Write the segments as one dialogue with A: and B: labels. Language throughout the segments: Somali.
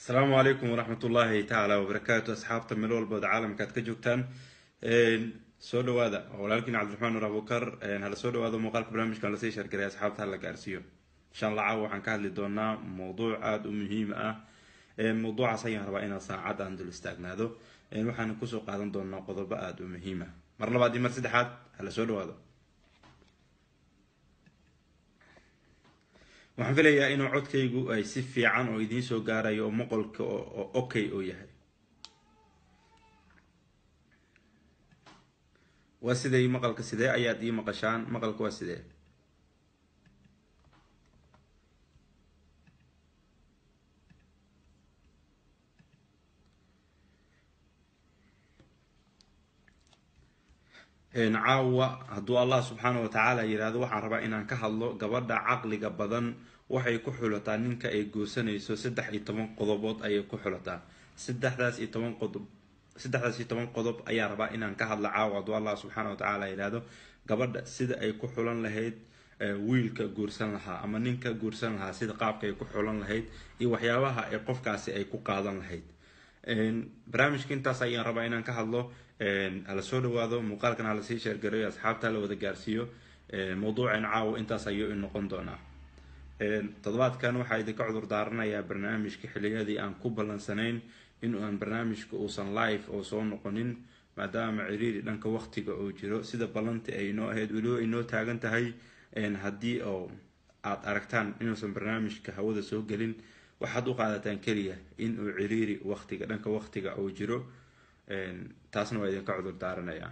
A: asalaamu calaykum waraxmat ullaahi tacaala wabarakaatu asxaabta meel walbood caalamka aad ka joogtaan soo dhawaada walaalkiin cabdiraxmaan nur abukar hala soo dhawaado muuqaalka barnaamijkan lasii shargaray asxaabta hala gaarsiiyo insha allah caawa waxaan ka hadli doonaa mowduuc aada u muhiim ah mowduucaas ayaan rabaa inaan saacad aan dul istaagnaado waxaana kusoo qaadan doonaa qodobo aada u muhiim ah mar labaad iyo mar saddexaad hala soo dhawaado waxaan filayaa inuu codkaygu ay si fiican oo idiin soo gaarayo oo moqolka oo okay oo yahay waa sidee maqalka sidee ayaad ii maqashaan maqalka waa sidee caawa hadduu allah subxaana wa tacaala yidhaahdo waxaan rabaa inaan ka hadlo gabadha caqliga badan waxay ku xulataa ninka ay goosanayso saddex iyo toban qodobood ayay ku xulataa saddexdaas iyo toban qodob saddexdaas iyo toban qodob ayaa rabaa inaan ka hadlo caawa hadduu allah subxaana wa tacaala yidhaahdo gabadha sida ay ku xulan lahayd wiilka guursan lahaa ama ninka guursan lahaa sida qaabka ay ku xulan lahayd iyo waxyaabaha ay qofkaasi ay ku qaadan lahayd barnaamijka intaas ayaan rabaa inaan ka hadlo hala soo dhawaado muuqaalkan hala sii sheergareyo asxaabta hala wada gaarsiiyo mawduucan caawo intaas ayuu noqon doonaa toddobaadkan waxaa idinka cudur daaranayaa barnaamijka xiliyadii aan ku ballansanayn in aan barnaamijka uusan live oo soo noqonin maadaama ciriiri dhanka waqtiga oo jiro sida ballanti ay inoo ahayd weliba inoo taagan tahay haddii oo aad aragtaan inuusan barnaamijka hawada soo gelin waxaad u qaadataan keliya in uu ciriiri waqtiga dhanka waqtiga uu jiro taasna waa idinka cudur daaranayaa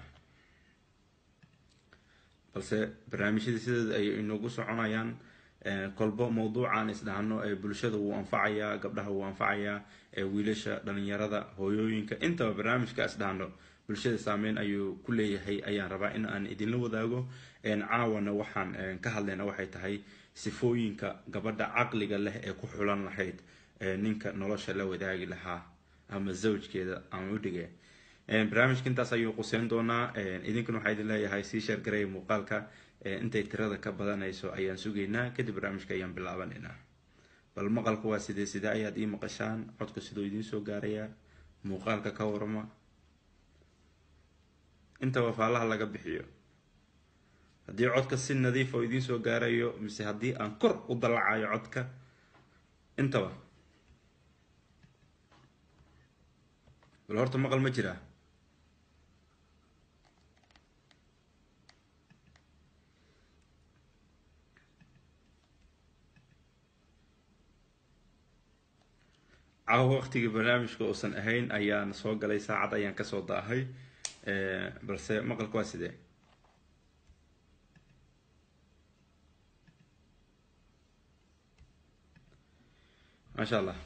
A: balse barnaamijyadii sideeda ayay inoogu soconayaan kolbo mawduucan isdhahno ee bulshada wuu anfacayaa gabdhaha wuu anfacayaa wiilasha dhalinyarada hooyooyinka intaba barnaamijka isdhahno bulshada saameyn ayuu ku leeyahay ayaan rabaa in aan idinla wadaago caawana waxaan ka hadlayna waxay tahay sifooyinka gabadha caqliga leh ee ku xulan lahayd ninka nolosha la wadaagi lahaa ama zawjkeeda ama udhige barnaamijka intaas ayuu quseyn doonaa idinkuna waxaa idin leeyahay sii sheergaraya muuqaalka intay tirada ka badanayso ayaan sugaynaa kadib barnaamijka ayaan bilaabanaynaa bal maqalka waa sidee sidee ayaad ii maqashaan codka siduu idiin soo gaarayaa muuqaalka ka warama intaba faalaha laga bixiyo haddii codka si nadiif oo idiin soo gaarayo mise haddii aan kor u dallacayo codka intaba bal horta maqal ma jiraa caawa waqtigii barnaamijka uusan ahayn ayaan soo galay saacad ayaan kasoo daahay balse maqalka waa sidee maasha allah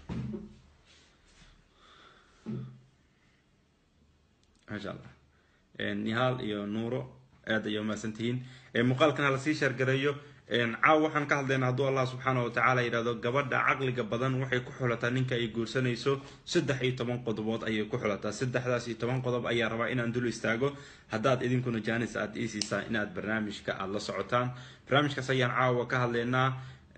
A: maasha allah nihaal iyo nuuro aad ayay umahadsantihiin muuqaalkan hala sii sheergareeyo caaw waxaan ka hadlaynaa hadduu allah subxaana wa tacaala yidhahdo gabadha caqliga badan waxay ku xulataa ninka ay guursanayso saddex iyo toban qodobood ayay ku xulataa saddexdaas iyo toban qodob ayaa rabaa inaan dul istaago haddaad idinkuna jaanis aad ii siisaan inaad barnaamijka aada la socotaan barnaamijkaas ayaan caawa ka hadlaynaa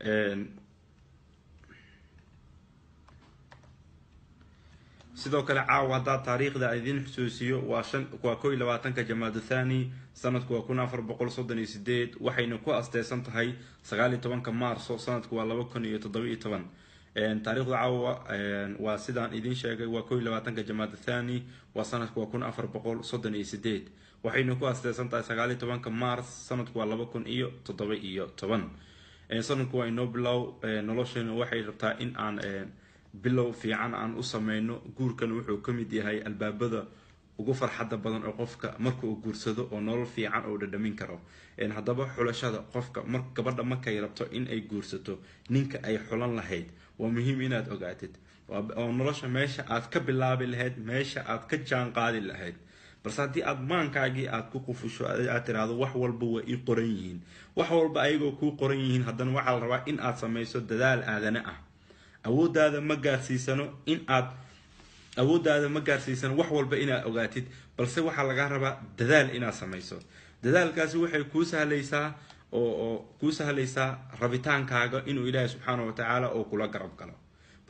A: sidoo kale caawa haddaa taariikhda idin xusuusiyo waa shan waa ko iyo labaatanka jamaadu thani sanadku waa kun afar boqol soddon iyo sideed waxayna ku asteysan tahay sagaal iyo tobanka maarso sanadku waa laba kun iyo toddoba iyo toban taariikhda caawa waa sidaan idin sheegay waa ko iyo labaatanka jamaadu thani waa sanadku waa kun afar boqol soddon iyo sideed waxayna ku asteysan tahay sagaal iyo tobanka mars sanadku waa laba kun iyo toddoba iyo toban sanadku waa inoo bilow noloshana waxay rabtaa in aan bilow fiican aan u sameyno guurkan wuxuu ka mid yahay albaabada ugu farxadda badan oo qofka marka uu guursado oo nolol fiican oo dhadhamin karo haddaba xulashada qofka mar gabadha markay rabto in ay guursato ninka ay xulan lahayd waa muhiim inaad ogaatid oo nolosha meesha aad ka bilaabi lahayd meesha aad ka jaan qaadi lahayd balse haddii aad maankaagii aad ku qufusho aad tiraahdo wax walba waa ii qoran yihiin wax walba ayagoo kuu qoran yihiin haddana waxaa la rabaa in aad samayso dadaal aadane ah awooddaada ma gaarsiisano in aad awooddaada ma gaarsiisano wax walba inaad ogaatid balse waxaa lagaa rabaa dadaal inaad samayso dadaalkaasi waxay kuu sahlaysaa oo oo kuu sahlaysaa rabitaankaaga inuu ilaahay subxaana wa tacaala oo kula garab galo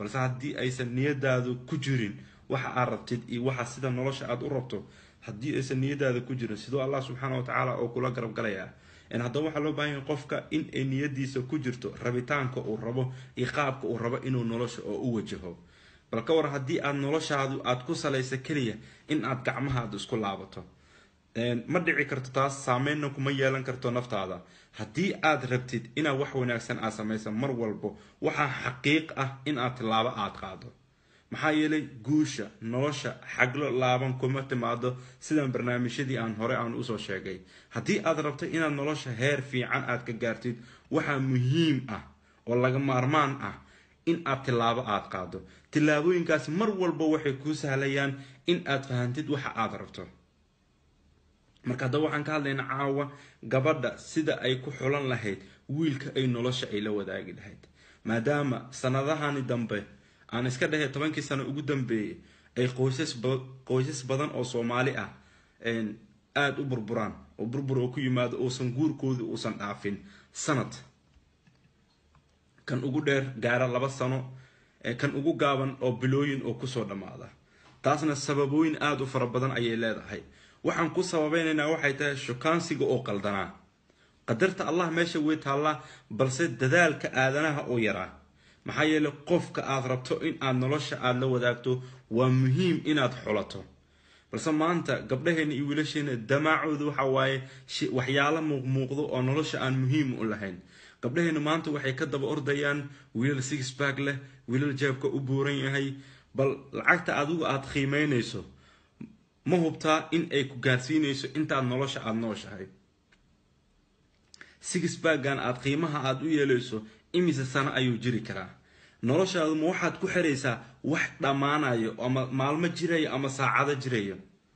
A: balse haddii aysan niyadaadu ku jirin waxa aad rabtid iyo waxa sida nolosha aad u rabto haddii aysan niyadaada ku jirin sidoo allah subxaana wa tacaala oo kula garab galayaa haddaba waxaa loo bahan yahay qofka in ay niyadiisa ku jirto rabitaanka uu rabo iyo qaabka uu rabo inuu nolosha oo u wajaho bal ka war haddii aad noloshaadu aad ku salaysa keliya in aad gacmahaada isku laabato ma dhici karto taas saameynna kuma yeelan karto naftaada haddii aad rabtid inaad wax wanaagsan aad samaysa mar walbo waxaa xaqiiq ah in aad tilaabo aad qaado maxaa yeelay guusha nolosha xaglo laaban kuma timaado sidan barnaamijyadii aan hore aan usoo sheegay haddii aad rabto inaad nolosha heer fiican aad ka gaartid waxaa muhiim ah oo laga maarmaan ah in aad tilaabo aad qaado tilaabooyinkaas mar walba waxay kuu sahlayaan in aad fahantid waxa aad rabto marka haddaba waxaan ka hadlaynaa caawa gabadha sida ay ku xulan lahayd wiilka ay nolosha ay la wadaagi lahayd maadaama sanadahani dambe aan iska dhahay tobankii sano ugu dambeeyay ay qoysas qoysas badan oo soomaali ah aada u burburaan oo burbur oo ku yimaado uusan guurkoodii uusan dhaafin sanad kan ugu dheer gaara laba sano kan ugu gaaban oo bilooyin oo kusoo dhammaada taasna sababooyin aada u fara badan ayay leedahay waxaan ku sababeynaynaa waxay tahay shukaansiga oo qaldanaa qadarta allah meesha wey taallaa balse dadaalka aadanaha oo yaraa maxaa yeelay qofka aad rabto in aad nolosha aada la wadaagto waa muhiim inaad xulato balse maanta gabdhaheena iyo wiilasheena damaacooda waxa waaye waxyaalo muuqmuuqdo oo nolosha aan muhiim u lahayn gabdhaheena maanta waxay ka daba ordayaan wiilal sixbag leh wiilal jeebka u buuran yahay bal lacagta adigu aada qiimeynayso ma hubtaa in ay ku gaarsiinayso intaad nolosha aada nooshahay sixbagan aada qiimaha aada u yeelayso imise sano ayuu jiri karaa noloshaadu ma waxaad ku xiraysaa wax dhammaanayo ama maalmo jirayo ama saacado jirayo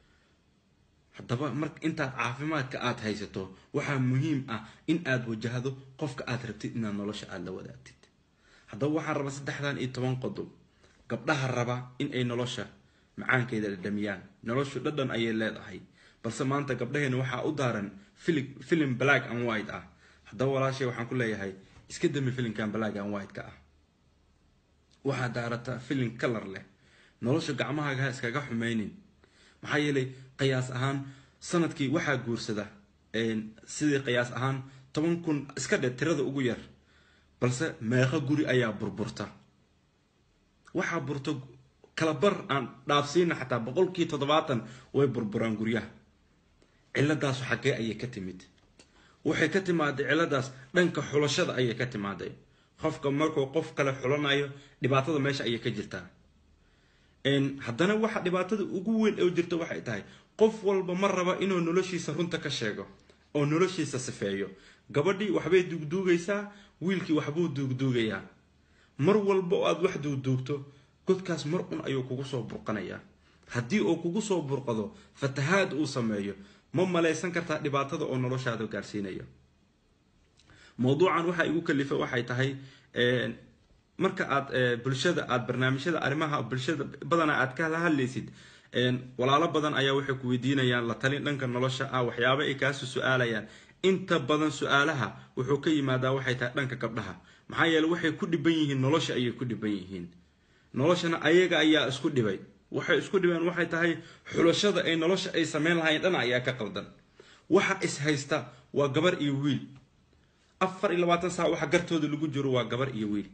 A: haddaba mar intaad caafimaadka aada haysato waxaa muhiim ah in aada wajahdo qofka aad rabtid inaad nolosha aada la wadaagtid haddaba waxaan rabaa saddexdan iyo toban qodob gabdhaha raba in ay nolosha macaankeeda dhadhamiyaan noloshu dhadhan ayay leedahay balse maanta gabdhaheena waxaa u daaran filim black and white ah haddaba walaashay waxaan ku leeyahay iska dami filimkan black and white ka ah waxaad daarataa filim kalar leh nolosha gacmahaaga iskaga xumeynin maxaa yeelay qiyaas ahaan sanadkii waxaa guursada sidii qiyaas ahaan toban kun iska dhe tirada ugu yar balse meeqo guri ayaa burburta waxaa burto kalabar aan dhaafsiina xataa boqolkii toddobaatan way burburaan guryaha ciladaasu xaggee ayay ka timid waxay ka timaaday ciladaas dhanka xulashada ayay ka timaaday qofka markuu qof kale xulanayo dhibaatada meesha ayay ka jirtaa haddana waxa dhibaatada ugu weyn oo jirta waxay tahay qof walba ma raba inuu noloshiisa runta ka sheego oo noloshiisa sifeeyo gabadhii waxbay duugduugaysaa wiilkii waxbuu duugduugayaa mar walba oo aada wax duugduugto godkaas mar un ayuu kugu soo burqanayaa haddii uu kugu soo burqado fatahaad uu sameeyo ma malaysan kartaa dhibaatada oo noloshaada gaarsiinayo mowduucan waxaa igu kalifa waxay tahay marka aad bulshada aad barnaamijyada arrimaha bulshada badanaa aad ka hadlaysid walaalo badan ayaa waxay ku weydiinayaan la talin dhanka nolosha ah waxyaaba ay kaasu su-aalayaan inta badan su-aalaha wuxuu ka yimaadaa waxay tahay dhanka gabdhaha maxaa yeele waxay ku dhiban yihiin nolosha ayay ku dhiban yihiin noloshana ayaga ayaa isku dhibay waxay isku dhibeen waxay tahay xulashada ay nolosha ay sameyn lahayn dhana ayaa ka qaldan waxa is haysta waa gabar iyo wiil afar iyo labaatan saac waxa gartooda lagu jiro waa gabar iyo wiil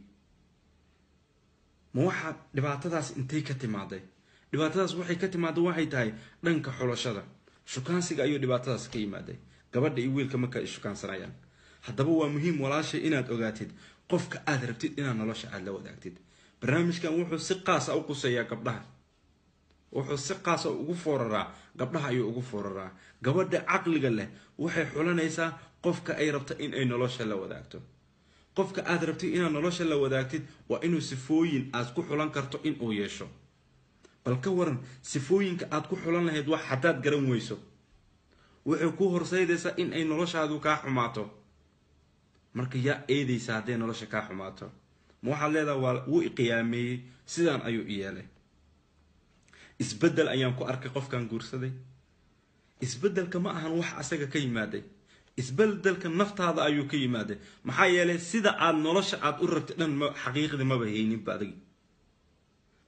A: ma waxaa dhibaatadaas intay ka timaaday dhibaatadaas waxay ka timaada waxay tahay dhanka xulashada shukaansiga ayuu dhibaatadaas ka yimaaday gabadha iyo wiilka marka ay shukaansanayaan haddaba waa muhiim walaashay inaad ogaatid qofka aad rabtid inaad nolosha aada la wadaagtid barnaamijkan wuxuu si qaasa u quseeyaa gabdhaha wuxuu si qaasa ugu fooraraa gabdhaha ayuu ugu fooraraa gabadha caqliga leh waxay xulanaysaa qofka ay rabto in ay nolosha la wadaagto qofka aad rabtid inaad nolosha la wadaagtid waa inuu sifooyin aad ku xulan karto inuu yeesho bal ka waran sifooyinka aad ku xulan lahayd wax haddaad garan weyso waxay ku horseydaysaa in ay noloshaadu kaa xumaato marka yaa eedaysa hadday nolosha kaa xumaato ma waxaad leedaha waa wuu iqiyaameeyey sidaan ayuu i yeelay isbeddel ayaan ku arkay qofkan guursaday isbeddelka ma ahan wax asaga ka yimaaday isbeddelka naftaada ayuu ka yimaaday maxaa yeelay sida aad nolosha aad u rabtay dhan xaqiiqdii maba hayninba adagi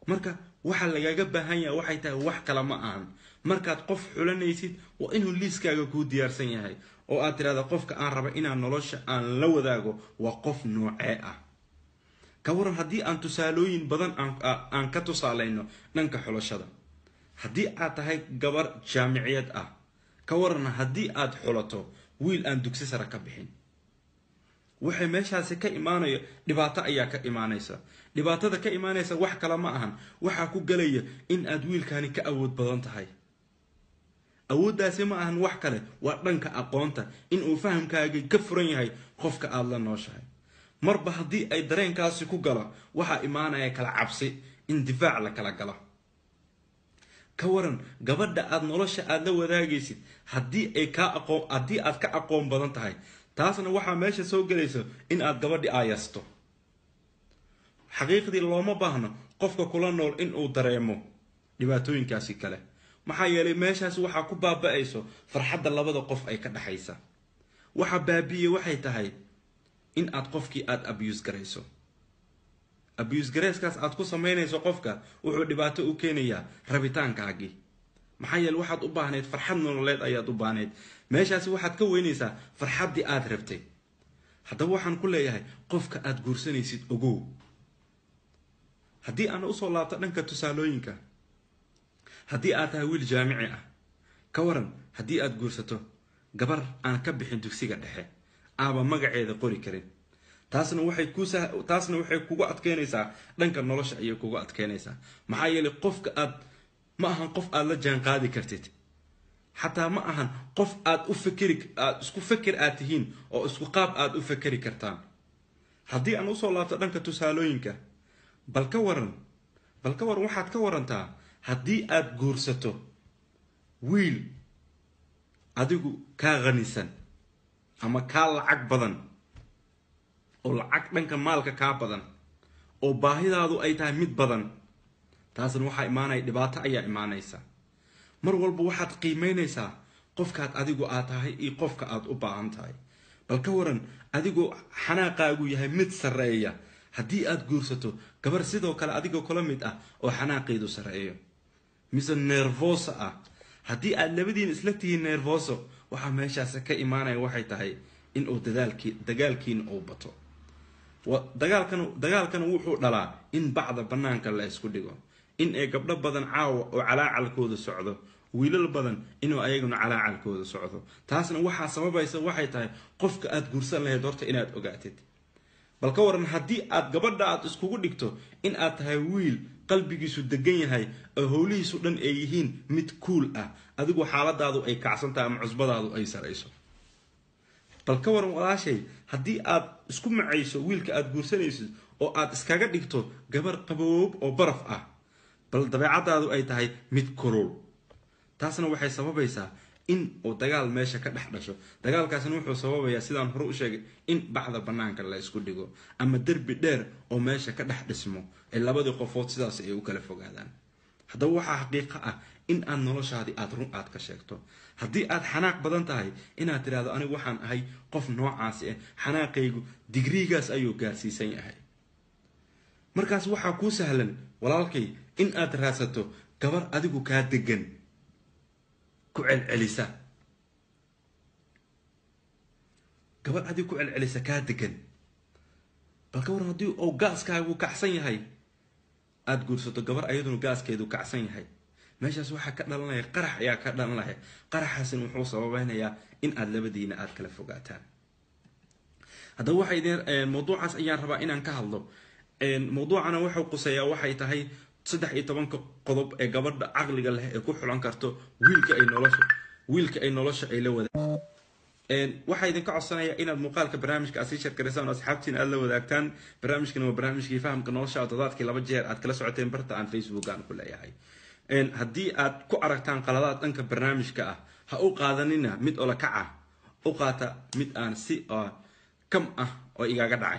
A: marka waxa lagaga baahan yahay waxay tahay wax kale ma ahan markaad qof xulanaysid waa inuu liiskaaga kuu diyaarsan yahay oo aad tirahda qofka aan raba inaan nolosha aan la wadaago waa qof noocee ah ka waran haddii aan tusaalooyin badan aan ka tusaalayno dhanka xulashada haddii aad tahay gabar jaamiciyad ah ka waran haddii aad xulato wiil aan dugsi sare ka bixin waxay meeshaasi ka imaanayo dhibaato ayaa ka imaanaysa dhibaatada ka imaanaysa wax kale ma ahan waxaa ku galaya in aad wiilkaani ka awood badan tahay awooddaasi ma ahan wax kale waa dhanka aqoonta in uu fahamkaagii ka furan yahay qofka aada la nooshahay marba haddii ay dareenkaasi ku galo waxaa imaanaya kala cabsi in difaac la kala galo ka waran gabadha aada nolosha aada la wadaagaysid haddii ay kaa aqoon haddii aad ka aqoon badan tahay taasna waxaa meesha soo gelayso in aad gabadhi aayasto xaqiiqdii looma baahno qofka kula nool in uu dareemo dhibaatooyinkaasi kale maxaa yeelay meeshaas waxaa ku baaba-ayso farxadda labada qof ay ka dhexaysa waxa baabiye waxay tahay in aad qofkii aada abuse garayso abuse gareyskaas aad ku samaynayso qofka wuxuu dhibaato u keenayaa rabitaankaagii maxaa yeele waxaad u baahnayd farxad nololeed ayaad u baahnayd meeshaasi waxaad ka weynaysaa farxaddii aada rabtay haddaba waxaan ku leeyahay qofka aada guursanaysid ogow haddii aan usoo laabto dhanka tusaalooyinka haddii aad tahay wiil jaamici ah ka waran haddii aada guursato gabar aan ka bixin dugsiga dhexe aaba magaceeda qori karin taasna waxay kusa taasna waxay kugu adkeynaysaa dhanka nolosha ayay kugu adkeynaysaa maxaa yeelay qofka aad ma ahan qof aada la jaan qaadi kartid xataa ma ahan qof aada u fakeri aad isku feker aad tihiin oo isku qaab aada u fakeri kartaan haddii aan usoo laabto dhanka tusaalooyinka bal ka waran bal ka waran waxaad ka warantaa haddii aada guursato wiil adigu kaa qanisan ama kaa lacag badan oo lacag dhanka maalka kaa badan oo baahidaadu ay tahay mid badan taasna waxaa imaanaya dhibaato ayaa imaanaysa mar walba waxaad qiimeynaysaa qofkaad adigu aad tahay iyo qofka aad u baahan tahay bal ka waran adigoo xanaaqaagu yahay mid sarreeya haddii aad guursato gabar sidoo kale adigoo kula mid ah oo xanaaqeedu sarreeyo mise nervoso ah haddii aad labadiin isla tihiin nervoso waxaa meeshaas ka imaanaya waxay tahay in uu dadaalkii dagaalkiina uu bato dagaalkan dagaalkana wuxuu dhalaa in bacda banaanka la isku dhigo in ay gabdho badan caawa oo calaacalkooda socdo wiilal badan inuu ayaguna calaacalkooda socdo taasna waxaa sababaysa waxay tahay qofka aada guursan lahayd horta inaad ogaatid bal ka waran haddii aad gabadha aad iskugu dhigto in aad tahay wiil qalbigiisu degan yahay oo howlihiisu dhan ay yihiin mid kuul ah adigu xaaladaadu ay kacsan tahay ama cusbadaadu ay sarayso bal ka waran walaashay haddii aad isku macayso wiilka aada guursanaysid oo aad iskaga dhigto gabar qaboob oo baraf ah bal dabeecadaadu ay tahay mid kulul taasna waxay sababaysaa in uu dagaal meesha ka dhex dhasho dagaalkaasna wuxuu sababayaa sidaan hore u sheegay in bacda banaanka la isku dhigo ama derbi dheer oo meesha ka dhex dhismo ee labadii qofood sidaas ay u kala fogaadaan haddaba waxaa xaqiiqo ah in aad noloshaadii aada run aad ka sheegto haddii aad xanaaq badan tahay inaad tidhahdo anigu waxaan ahay qof noocaasi ah xanaaqaygu digriigaas ayuu gaarsiisan yahay markaas waxaa kuu sahlan walaalkay in aad raadsato gabar adigu kaa degan ku celcelisa gabar adigu ku celcelisa kaa degan bal ka waran haddii uu gaaskaagu kacsan yahay aada guursato gabar ayaduna gaaskeedu kacsan yahay meeshaas waxaa ka dhalanaya qarax ayaa ka dhalanaya qaraxaasina wuxuu sababeynayaa in aada labadiina aada kala fogaataan haddaba waxay idin mawduucaas ayaan rabaa inaan ka hadlo mawduucana wuxuu quseeyaa waxay tahay saddex iyo tobanka qodob ee gabadha caqliga leh ee ku xulan karto wiilka ay nolosha wiilka ay nolosha ay la wada waxaa idinka codsanaya inaad muuqaalka barnaamijka aad sii sheergaraysaan oo asxaabtiina aad la wadaagtaan barnaamijkana waa barnaamijkii fahamka nolosha oo toddobaadkii laba jeer aad kala socoteen barta aan facebook aan ku leeyahay haddii aad ku aragtaan qaladaad dhanka barnaamijka ah ha u qaadanina mid ola kac ah u qaata mid aan si kam ah oo igaaga dhacay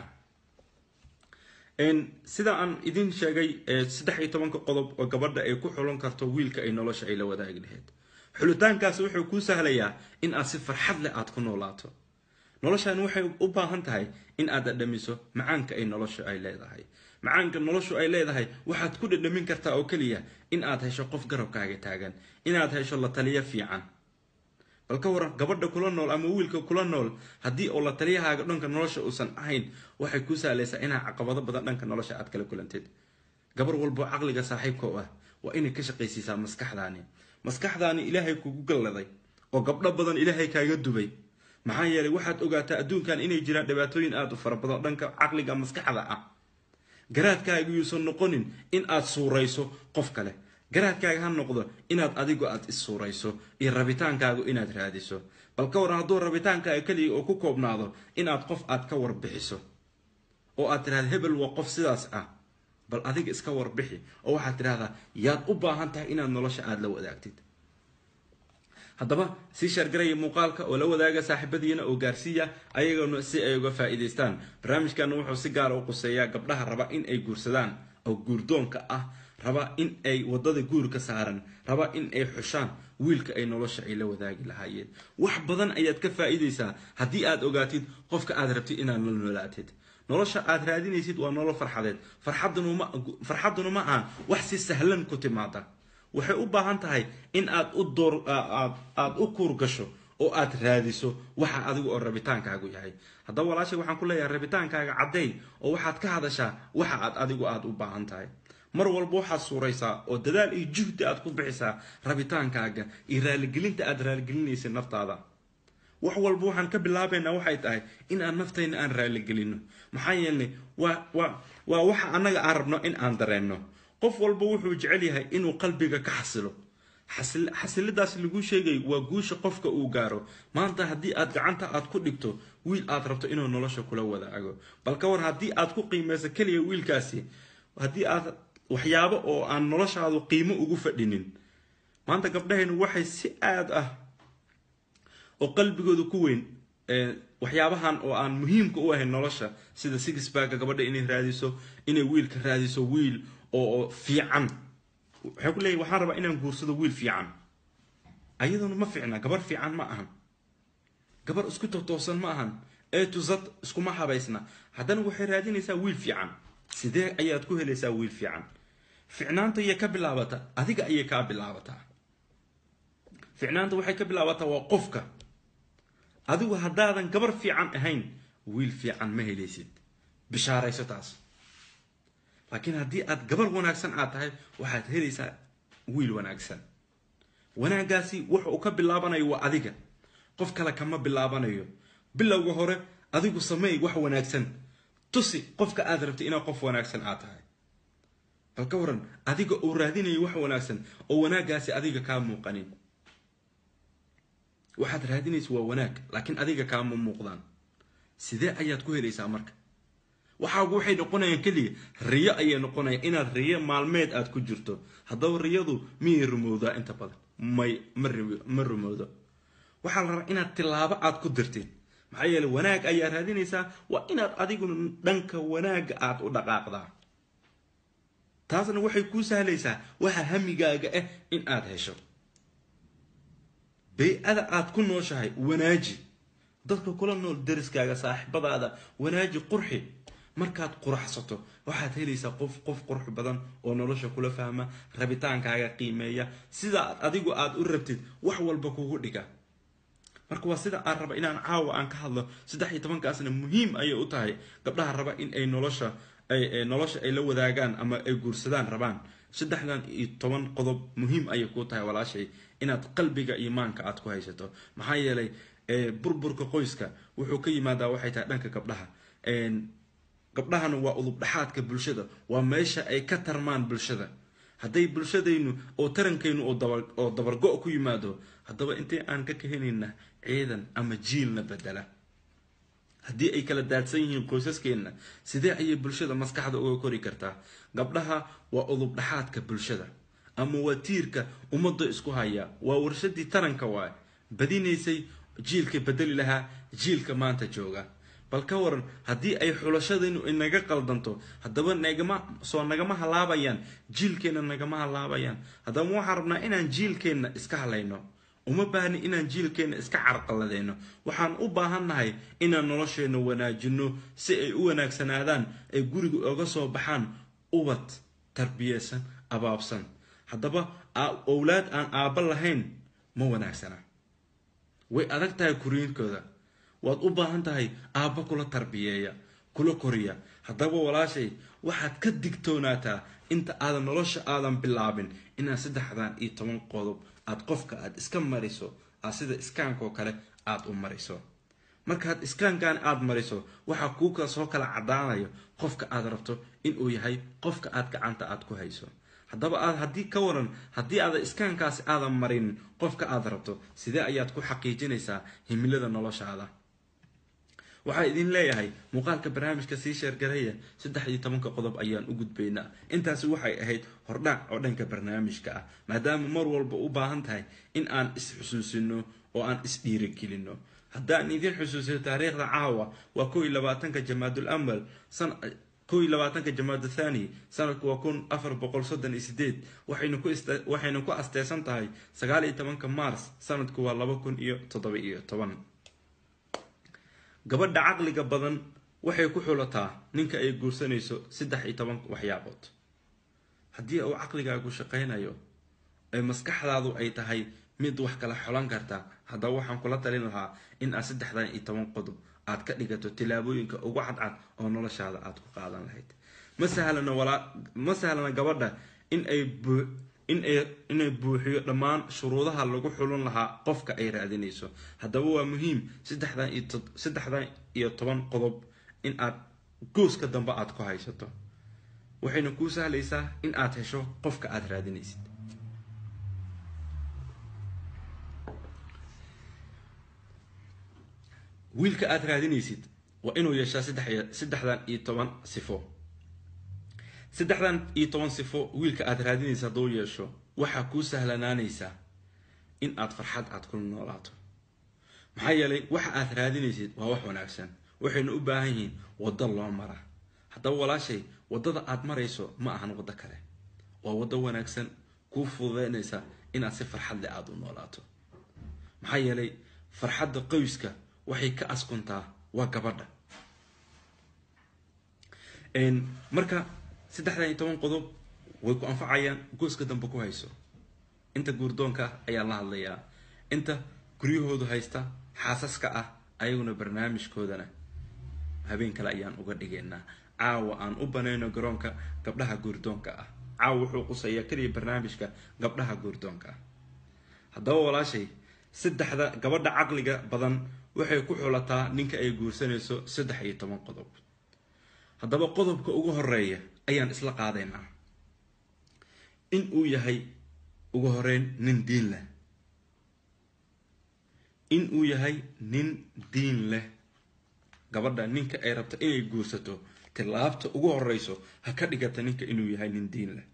A: sida aan idin sheegay saddex iyo tobanka qodob oo gabadha ay ku xulan karto wiilka ay nolosha ay la wadaagi lahayd xulitaankaas wuxuu kuu sahlayaa in aad si farxad leh aad ku noolaato noloshan waxay u baahan tahay in aad dhadhamiso macaanka ay nolosha ay leedahay macaanka noloshu ay leedahay waxaad ku dhadhamin kartaa oo keliya in aad hesho qof garabkaaga taagan inaad hesho la taliyo fiican bal ka waran gabadha kula nool ama wiilka kula nool haddii oo la taliyahaaga dhanka nolosha uusan ahayn waxay ku sahlaysaa inaa caqabado badan dhanka nolosha aad kala kulanteed gabar walbo caqliga saaxiibka u ah waa inay ka shaqaysiisaa maskaxdaani maskaxdaani ilaahay kugu galladay oo gabdho badan ilaahay kaaga dubay maxaa yeelay waxaad ogaataa adduunkan inay jiraan dhibaatooyin aada u fara badan dhanka caqliga maskaxda ah garaadkaaga yuusan noqonin in aad suurayso qof kale garaadkaaga ha noqdo inaad adigu aad is suurayso iyo rabitaankaagu inaad raadiso bal ka waran hadduu rabitaankaaga keliya oo ku koobnaado inaad qof aad ka warbixiso oo aad tidhahda hebel waa qof sidaas ah bal adiga iska warbixi oo waxaad tidhahdaa yaad u baahan tahay inaad nolosha aada la wadaagtid haddaba sii shaargaraya muuqaalka oo la wadaaga saaxiibadiina oo gaarsiiya ayagana si ay uga faa'iidaystaan barnaamijkana wuxuu si gaara u quseeyaa gabdhaha raba in ay guursadaan oo guurdoonka ah raba in ay wadada guurka saaran raba in ay xushaan wiilka ay nolosha ay la wadaagi lahaayeen wax badan ayaad ka faa'iidaysaa haddii aad ogaatid qofka aad rabtid inaad la noolaatid nolosha aad raadinaysid waa nolol farxadeed farxadduna ma ahan wax si sahlan ku timaada waxay u baahan tahay in aad u door aad u kuur gasho oo aad raadiso waxa adigu oo rabitaankaagu yahay haddaba walaashay waxaan ku leeyahay rabitaankaaga cadday oo waxaad ka hadashaa waxa aad adigu aad u baahan tahay mar walba waxaad suuraysaa oo dadaal iyo juhdi aad ku bixisaa rabitaankaaga iyo raaligelinta aad raaligelinaysa naftaada wax walba waxaan ka bilaabaynaa waxay tahay in aan naftayna aan raaligelino maxaa yeelnay waa waa waa waxa annaga aan rabno in aan dareenno qof walba wuxuu jecel yahay inuu qalbiga ka xasilo xasilidaas lagu sheegay waa guusha qofka uu gaaro maanta haddii aad gacanta aad ku dhigto wiil aad rabto inuu nolosha kula wadaago bal ka war haddii aad ku qiimayso keliya wiilkaasi haddii aad waxyaabo oo aan noloshaadu qiimo ugu fadhinin maanta gabdhahaynu waxay si aad ah oo qalbigooda ku weyn waxyaabahan oo aan muhiimka u ahayn nolosha sida sixbagga gabadha inay raadiso inay wiilka raadiso wiil oo fiican waxay ku leeyahy waxaan rabaa inaan guursado wiil fiican ayaduna ma fiicna gabar fiican ma ahan gabar isku totoosan ma ahan ee tuzad iskuma habaysna haddana waxay raadinaysaa wiil fiican sidee ayaad ku helaysaa wiil fiican ficnaanta ayay ka bilaabata adiga ayay kaa bilaabataa ficnaanta waxay ka bilaabataa waa qofka adigu haddaadan gabar fiican ahayn wiil fiican ma helaysid bishaarayso taas laakiin haddii aad gabar wanaagsan aad tahay waxaad helaysaa wiil wanaagsan wanaaggaasi wuxa uu ka bilaabanayo waa adiga qof kale kama bilaabanayo bilowga hore adigu sameey wax wanaagsan tusi qofka aad rabtay inaad qof wanaagsan aad tahay bal ka waran adiga uu raadinayo wax wanaagsan oo wanaaggaasi adiga kaa muuqanin waxaad raadinaysa waa wanaag laakiin adiga kaama muuqdaan sidee ayaad ku helaysaa marka waxaagu waxay noqonayaan keliya riyo ayay noqonayaan inaad riyo maalmeed aad ku jirto haddaba riyadu miyay rumowdaa inta badan may ma rumowdo waxaa la rabaa inaad tilaabo aad ku dirtid maxaa yeele wanaag ayaa raadinaysaa waa inaad adiguna dhanka wanaagga aad u dhaqaaqdaa taasna waxay kuu sahlaysaa waxa hamigaaga ah in aad hesho bay-ada aad ku nooshahay wanaaji dadka kula nool dariskaaga saaxiibadaada wanaaji qurxi markaad quraxsato waxaad helaysaa qof qof qurux badan oo nolosha kula fahma rabitaankaaga qiimeeya sida adigu aad u rabtid wax walba kugu dhiga marka waa sida aan raba inaan caawa aan ka hadlo saddex iyo tobankaasna muhiim ayay u tahay gabdhaha raba in ay nolosha nolosha ay la wadaagaan ama ay guursadaan rabaan saddexdan iyo toban qodob muhiim ayay kuu tahay walaashay inaad qalbiga iimaanka aad ku haysato maxaa yeelay burburka qoyska wuxuu ka yimaadaa waxay tahay dhanka gabdhaha gabdhahana waa udub dhaxaadka bulshada waa meesha ay ka tarmaan bulshada hadday bulshadaynu oo tarankaynu oo dabargo ku yimaado haddaba intay aan ka kahenayna ciidan ama jiilna bedela haddii ay kala daadsan yihiin qoysaskeenna sidee ayay bulshada maskaxda uga kori kartaa gabdhaha waa udub dhaxaadka bulshada ama waa tiirka ummadda isku haya waa warshadii taranka waay badinaysay jiilka bedeli lahaa jiilka maanta jooga bal ka waran haddii ay xulashadaynu inaga qaldanto haddaba nagama soo nagama halaabayaan jiilkeenna nagama halaabayaan haddaba waxaan rabnaa inaan jiilkeenna iska halayno uma baahni inaan jiilkeenna iska carqaladeyno waxaan u baahannahay inaan nolosheenna wanaajino si ay u wanaagsanaadaan ay guriga oga soo baxaan ubad tarbiyeysan abaabsan haddaba owlaad aan aabba lahayn ma wanaagsana way adag tahay kuriinkooda waad u baahan tahay aabba kula tarbiyeeya kula koriya haddaba walaashay waxaad ka digtoonaataa inta aadan nolosha aadan bilaabin inaad saddexdan iyo toban qodob aad qofka aad iska mariso aad sida iskaankaoo kale aad u mariso markaad iskaankan aad mariso waxaa kuuka soo kala cadaanayo qofka aad rabto inuu yahay qofka aad gacanta aad ku hayso haddaba aad haddii ka waran haddii aada iskaankaasi aadan marin qofka aad rabto sidee ayaad ku xaqiijinaysaa himilada noloshaada waxaa idin leeyahay muuqaalka barnaamijka sii sheergaraya saddex iyo tobanka qodob ayaan u gudbaynaa intaasi waxay ahayd hordhac oo dhanka barnaamijka ah maadaama mar walba u baahan tahay in aan is-xusuusino oo aan is-dhiirigelino haddaan idin xusuusiyo taariikhda caawa waa kow iyo labaatanka jamaadul amal kow iyo labaatanka jamaada thani sanadku waa kun afar boqol soddon iyo sideed waxayna ku asteysan tahay sagaal iyo tobanka mars sanadku waa laba kun iyo toddoba iyo toban gabadha caqliga badan waxay ku xulataa ninka ay guursanayso saddex iyo toban waxyaabood haddii uu caqligaagu shaqaynayo ay maskaxdaadu ay tahay mid wax kala xolan karta haddaba waxaan kula talin lahaa in aad saddexdan iyo toban qodob aad ka dhigato tilaabooyinka ugu cadcad oo noloshaada aad ku qaadan lahayd ma sahlana walaa ma sahlana gabadha in ay buu inay inay buuxiyo dhammaan shuruudaha lagu xulun lahaa qofka ay raadinayso haddaba waa muhiim saddexdan iyo saddexdan iyo toban qodob in aad gooska dambe aad ku haysato waxayna kuu sahlaysaa in aad hesho qofka aad raadinaysid wiilka aad raadinaysid waa inuu yeeshaa saddexdan iyo toban sifo saddexdan iyo toban sifo wiilka aad raadinaysa hadduu yeesho waxaa kuu sahlanaanaysaa in aad farxad aad ku noolaato maxaa yeelay waxa aad raadinaysid waa wax wanaagsan waxayna u baahan yihiin waddo loo mara haddaba walaashay waddada aad marayso ma ahan waddo kale waa waddo wanaagsan kuu fududeynaysa inaad si farxad leh aada u noolaato maxaa yeelay farxadda qoyska waxay ka askuntaa waa gabadha marka saddexdan iyo toban qodob way ku anfacayaan gooska dambe ku hayso inta guurdoonka ah ayaan la hadlayaa inta guryahoodu haysta xaasaska ah ayaguna barnaamijkoodana habeen kale ayaan uga dhigaynaa caawa aan u banayno garoonka gabdhaha guurdoonka ah caawa wuxuu qusayaa keliya barnaamijka gabdhaha guurdoonka ah haddaba walaashay saddexda gabadha caqliga badan waxay ku xulataa ninka ay guursanayso saddex iyo toban qodob haddaba qodobka ugu horeeya ayaan isla qaadaynaa in uu yahay ugu horeyn nin diin leh in uu yahay nin diin leh gabadha ninka ay rabto inay guursato tilaabta ugu horeyso ha ka dhigata ninka inuu yahay nin diin leh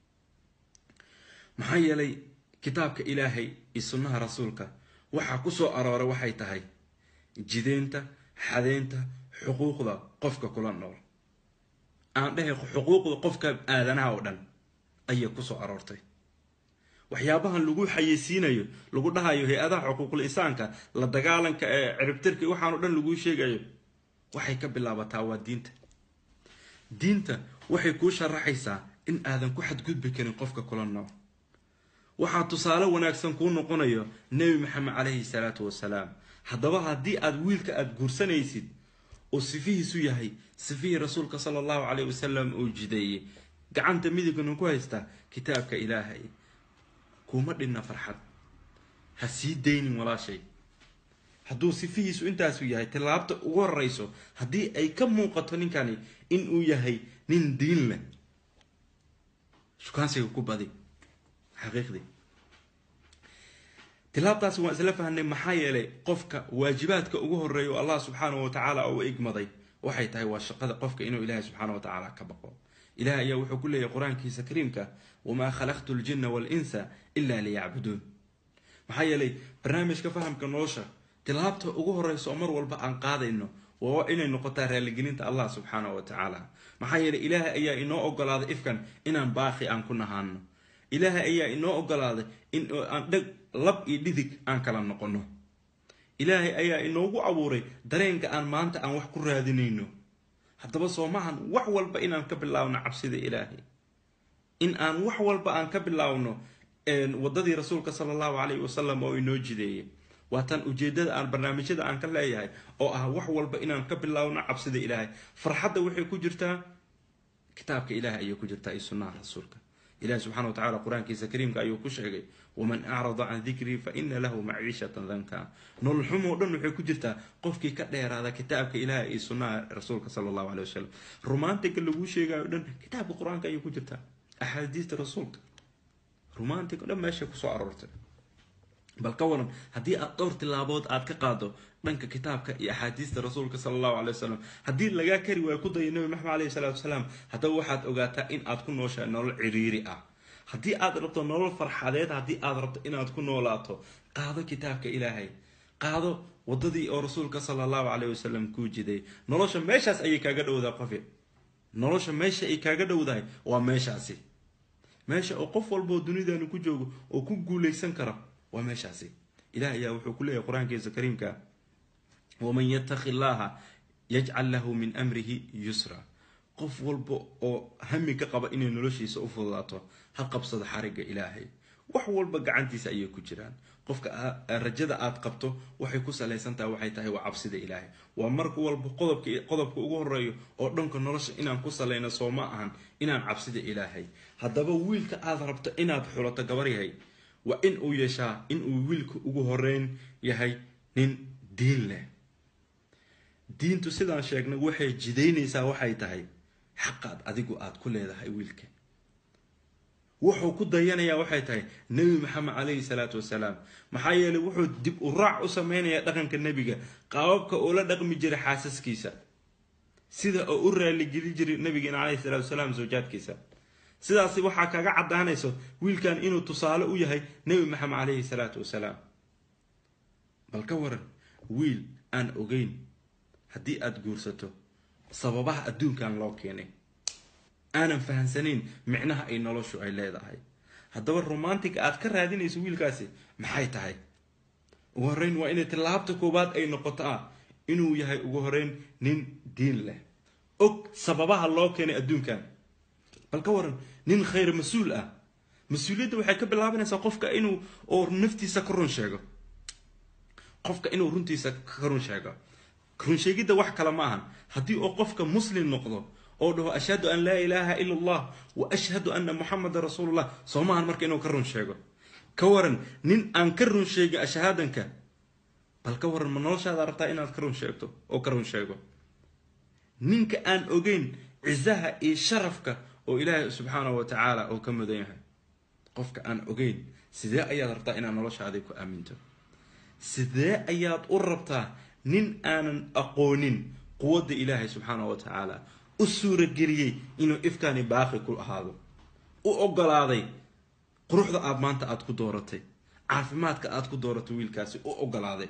A: maxaa yeelay kitaabka ilaahay iyo sunnaha rasuulka waxaa ku soo arooray waxay tahay jideynta xadeynta xuquuqda qofka kula nool aan dhahay xuquuqda qofka aadanaha oo dhan ayay kusoo aroortay waxyaabahan lagu xayeysiinayo lagu dhahayo hay-adaha xuquuqul insaanka la dagaalanka ee ciribtirka waxaan o dhan laguu sheegayo waxay ka bilaabataa waa diinta diinta waxay kuu sharaxaysaa in aadan ku xadgudbi karin qofka kula nool waxaa tusaale wanaagsan kuu noqonayo nebi maxamed caleyhi salaatu wasalaam haddaba haddii aad wiilka aada guursanaysid oo sifihiisu yahay sifihii rasuulka sala allahu caleyhi wasalam uu jideeyey gacanta midigna ku haysta kitaabka ilaahay kuma dhinna farxad ha sii daynin walaashay hadduu sifihiisu intaasu yahay tilaabta ugu horeyso haddii ay ka muuqato ninkani inuu yahay nin diin leh shukaansiga ku badi xaqiiqdii tilaabtaasi waan isla fahnay maxaa yeelay qofka waajibaadka ugu horeeya oo allah subxaanahu watacaala u igmaday waxay tahay waa shaqada qofka inuu ilaahay subxaana watacaala ka baqo ilaah ayaa wuxuu ku leeyahy qur-aankiisa kariimka wamaa khalaqtu ljinna waalinsa ila liyacbuduun maxaa yeelay barnaamijka fahamka nolosha tilaabta ugu horeysa oo mar walba aan qaadayno waa inay noqotaa raaligelinta allah subxaanahu watacaala maxaa yeelay ilaahay ayaa inoo ogolaaday ifkan inaan baaqi aan ku nahaano ilaahay ayaa inoo ogolaaday in aan dheg lab iyo dhidig aan kala noqono ilaahay ayaa inoogu abuuray dareenka aan maanta aan wax ku raadinayno haddaba soo maahan wax walba inaan ka bilaabno cabsida ilaahay in aan wax walba aan ka bilaabno waddadii rasuulka sala allahu calayhi wasalam oo inoo jideeyay waatan ujeedada aan barnaamijyada aan ka leeyahay oo ah wax walba inaan ka bilaabno cabsida ilaahay farxadda waxay ku jirtaa kitaabka ilaahay ayay ku jirtaa iyo sunnaha rasuulka ilahi subxana wa tacala qur-aankiisa kariimka ayuu ku sheegay waman acrada can dikrii fa ina lahu maciishatan danka nolol xumoo dhan waxay ku jirtaa qofkii ka dheeraada kitaabka ilaahay iyo sunnaha rasuulka sala allahu caley wasalam romantiga laguu sheegayo dhan kitaabka qur-aanka ayay ku jirtaa axaadiista rasuulka romantic o dhan meeshay kusoo aroortay bal ka waran haddii aad dhowr tilaabood aad ka qaado dhanka kitaabka iyo axaadiista rasuulka sala allahu caley wasalam haddii lagaa kari waayo ku dayo nabi maxamed aleyhi salaatu wasalaam haddaba waxaad ogaataa in aad ku nooshahay nolol ciriiri ah haddii aad rabto nolol farxadeed haddii aad rabto inaad ku noolaato qaado kitaabka ilaahay qaado waddadii oo rasuulka sala allahu caleyh wasalam kuu jiday nolosha meeshaas ayay kaaga dhowdahay qofi nolosha meesha ay kaaga dhowdahay waa meeshaasi meesha oo qof walboo dunidaanu ku joogo oo ku guuleysan kara waa meeshaasi ilaah ayaa wuxuu ku leeyahay qur-aankiisa kariimka waman yattaqi llaha yajcal lahu min amrihi yusra qof walba oo hami ka qaba inay noloshiisa u fududaato ha qabsado xarigga ilaahay wax walba gacantiisa ayay ku jiraan qofka rajada aad qabto waxay ku salaysantahay waxay tahay waa cabsida ilaahay waa marka walba qodobka qodobka ugu horeeyo oo dhanka nolosha inaan ku salayno soo ma ahan inaan cabsida ilaahay haddaba wiilka aad rabto inaad xulato gabar yahay waa in uu yeeshaa in uu wiilka ugu horeyn yahay nin diin leh diintu sidaan sheegnay waxay jidaynaysaa waxay tahay xaqaad adigu aad ku leedahay wiilka wuxuu ku dayanayaa waxay tahay nebi maxamed caleyhi salaatu wasalaam maxaa yeelay wuxuu dib u raac u sameynayaa dhaqanka nebiga qaababka uu la dhaqmi jiray xaasaskiisa sida oo u raaligeli jiray nabigeena caleyhi salaatu wasalaam zawjaadkiisa sidaasi waxaa kaga caddaanayso wiilkan inuu tusaale u yahay nebi maxamed caleyhi salaatu wasalaam bal ka waran wiil aan ogeyn haddii aada guursato sababaha adduunkan loo keenay aanan fahamsanayn micnaha ay noloshu ay leedahay haddaba romantic aad ka raadinayso wiilkaasi maxay tahay ugu horeyn waa inay tillaabta koowaad ay noqoto ah inuu yahay ugu horeyn nin diin leh og sababaha loo keenay adduunkan bal ka waran nin khayr mas-uul ah mas-uuliyadda waxay ka bilaabanaysaa qofka inuu oo naftiisa ka run sheego qofka inuu runtiisa ka run sheego runsheegidda wax kale ma ahan haddii oo qofka muslim noqdo oo dhaho ashhadu an laa ilaaha ila allah wa ashhadu anna muxameda rasuulullah soo maahan marka inuu ka run sheego ka waran nin aan ka run sheegin ashahaadanka bal ka waran ma noloshaada rabtaa inaad ka run sheegto oo ka run sheego ninka aan ogeyn cisaha iyo sharafka oo ilaahay subxaanahu wa tacaala oo ka mudan yahay qofka aan ogeyn sidee ayaad rabtaa inaad noloshaadii ku aaminto sidee ayaad u rabtaa nin aanan aqoonin quwadda ilaahay subxaanahu wa tacaala u suurageliyey inuu ifkaani baaqi ku ahaado u ogolaaday quruxda aad maanta aada ku dooratay caafimaadka aada ku dooratay wiilkaasi u ogolaaday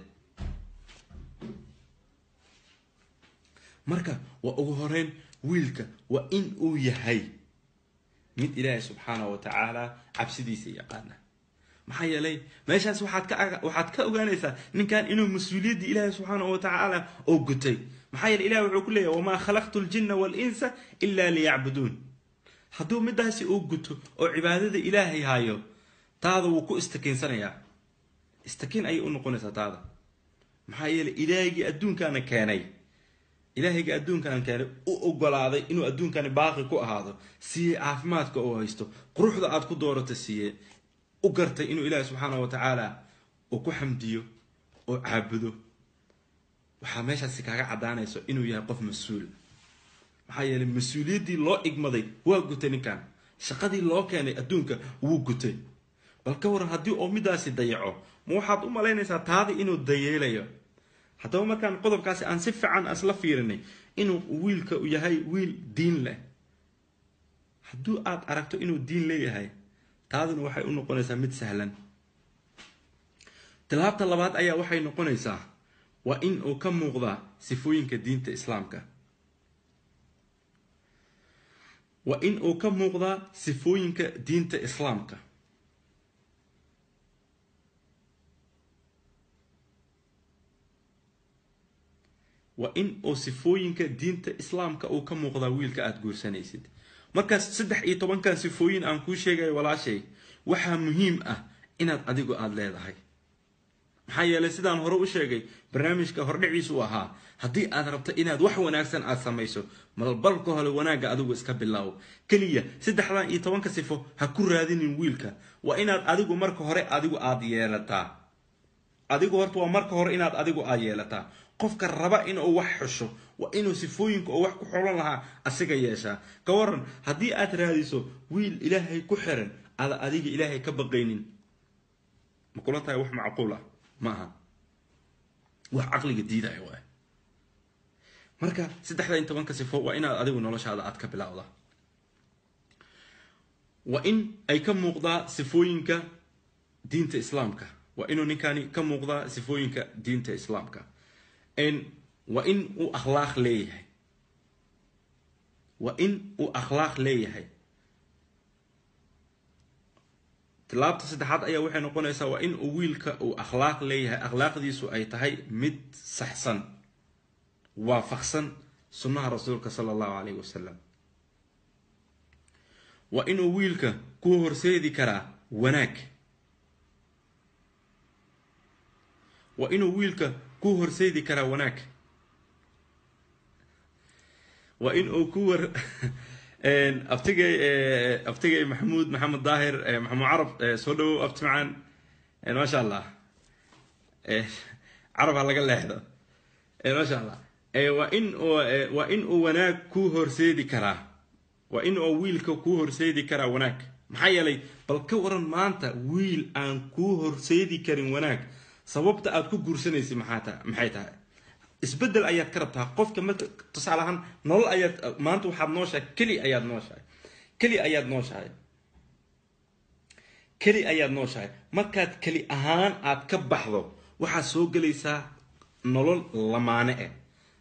A: marka waa ugu horeyn wiilka waa in uu yahay mid ilaahay subxaanahu wa tacaala cabsidiisa yaqaana maxaa yeelay meeshaas waxaad ka waxaad ka ogaanaysaa ninkan inuu mas-uuliyaddii ilaahay subxaanahu wa tacaala oo gutay maxaa yeele ilahi wuxuu ku leeyahy wamaa khalaqtu ljinna waalinsa ilaa liyacbuduun hadduu midaasi uu guto oo cibaadada ilaahay hayo taada wuu ku istakiinsanayaa istakiin ayay u noqonaysaa taada maxaa yeeley ilaahigii adduunkaana keenay ilaahayga adduunkan keenay u ogolaaday inuu adduunkani baaqi ku ahaado siiyey caafimaadka oo haysto quruxda aad ku doorata siiyey u gartay inuu ilaahi subxaana wa tacaala uu ku xamdiyo oo caabudo waxaa meeshaasi kaaga caddaanayso inuu yahay qof mas-uul maxaa yeeley mas-uuliyaddii loo igmaday waa gutay ninkan shaqadii loo keenay adduunka wuu gutay bal ka waran haddii oo midaasi dayaco ma waxaad u malaynaysaa taadi inuu dayeelayo haddaba markaan qodobkaasi aan si fiican isla fiirinay inuu wiilka yahay wiil diin leh hadduu aad aragto inuu diin leeyahay taaduna waxay u noqonaysaa mid sahlan tilaabta labaad ayaa waxay noqonaysaa waa in uu ka muuqdaa sifooyinka diinta islaamka waa in uu ka muuqdaa sifooyinka diinta islaamka waa in uu sifooyinka diinta islaamka uu ka muuqdaa wiilka aada guursanaysid markaas saddex iyo tobankan sifooyin aan kuu sheegayo walaashay waxaa muhiim ah inaad adigu aada leedahay maxaa yeelay sidaan hore u sheegay barnaamijka hordhiciisu ahaa haddii aad rabto inaad wax wanaagsan aad samayso malbalka hole wanaagga adigu iska bilaawo keliya saddexdan iyo tobanka sifo ha ku raadinin wiilka waa inaad adigu marka hore adigu aada yeelataa adigu horta waa marka hore inaad adigu aad yeelataa qofka raba inuu wax xusho waa inuu sifooyinka oo wax ku xolan lahaa asiga yeeshaa ka waran haddii aad raadiso wiil ilaahay ku xiran aada adiga ilaahay ka baqaynin ma kula tahay wax macquul ah ma aha wax caqliga diidaya waay marka saddexda in tobanka sifo waa inaad adigu noloshaada aad ka bilowda waa in ay ka muuqdaa sifooyinka diinta islaamka waa inuu ninkani ka muuqdaa sifooyinka diinta islaamka waa in uu akhlaaq leeyahay waa in uu akhlaaq leeyahay tilaabta saddexaad ayaa waxay noqonaysaa waa in uu wiilka uu akhlaaq leeyahay akhlaaqdiisu ay tahay mid saxsan waafaqsan sunnaha rasuulka sala allahu calayhi wasalam waa inuu wiilka ku horseedi karaa wanaag waa inuu wiilka ku horseedi karaa wanaag waa in uu ku war abtigay abtigay maxamuud maxamed daahir maxamuud carab soo dhawow abti macaan maasha allah carab ha laga leexdo maasha allah waa in waa in uu wanaag ku horseedi karaa waa in uu wiilka ku horseedi karaa wanaag maxaa yeelay bal ka waran maanta wiil aan kuu horseedi karin wanaag sababta aad ku guursanaysa maxaata maxay tahay isbedel ayaad ka rabtaa qofka marka tusaale ahaan nolol ayaad maanta waxaad nooshahay keli ayaad nooshahay keli ayaad nooshahay keli ayaad nooshahay markaad keli ahaan aad ka baxdo waxaad soo gelaysaa nolol lamaane eh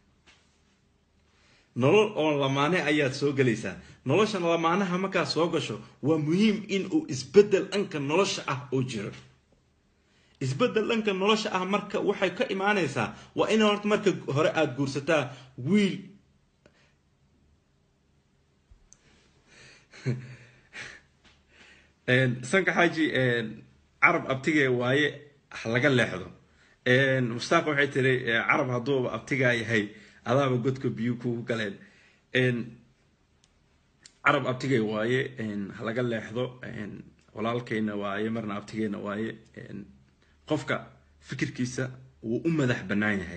A: nolol oo lamaane ayaad soo gelaysaa nolosha lamaanaha markaad soo gasho waa muhiim in uu isbedel dhanka nolosha ah oo jiro isbedel dhanka nolosha ah marka waxay ka imaanaysaa waa in horta marka hore aada guursataa wiil sanka xaaji carab abtigee waaye laga leexdo mustaaq waxay tiri carab hadduuba abtigaa yahay adaaba godka biyo kugu galeen carab abtigee waaye halaga leexdo walaalkeyna waaye marna abtigeena waaye qofka fikirkiisa wuu u madax bannaan yahay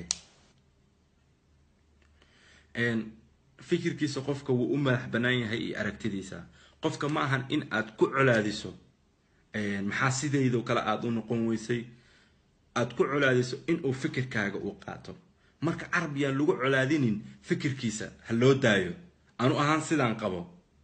A: fikirkiisa qofka wuu u madax bannaan yahay iyo aragtidiisa qofka ma ahan in aad ku colaadiso maxaa sidaydoo kale aada u noqon weysay aada ku colaadiso inuu fikirkaaga uu qaato marka carab yaan lagu colaadinin fikirkiisa ha loo daayo anu ahaan sidaan qabo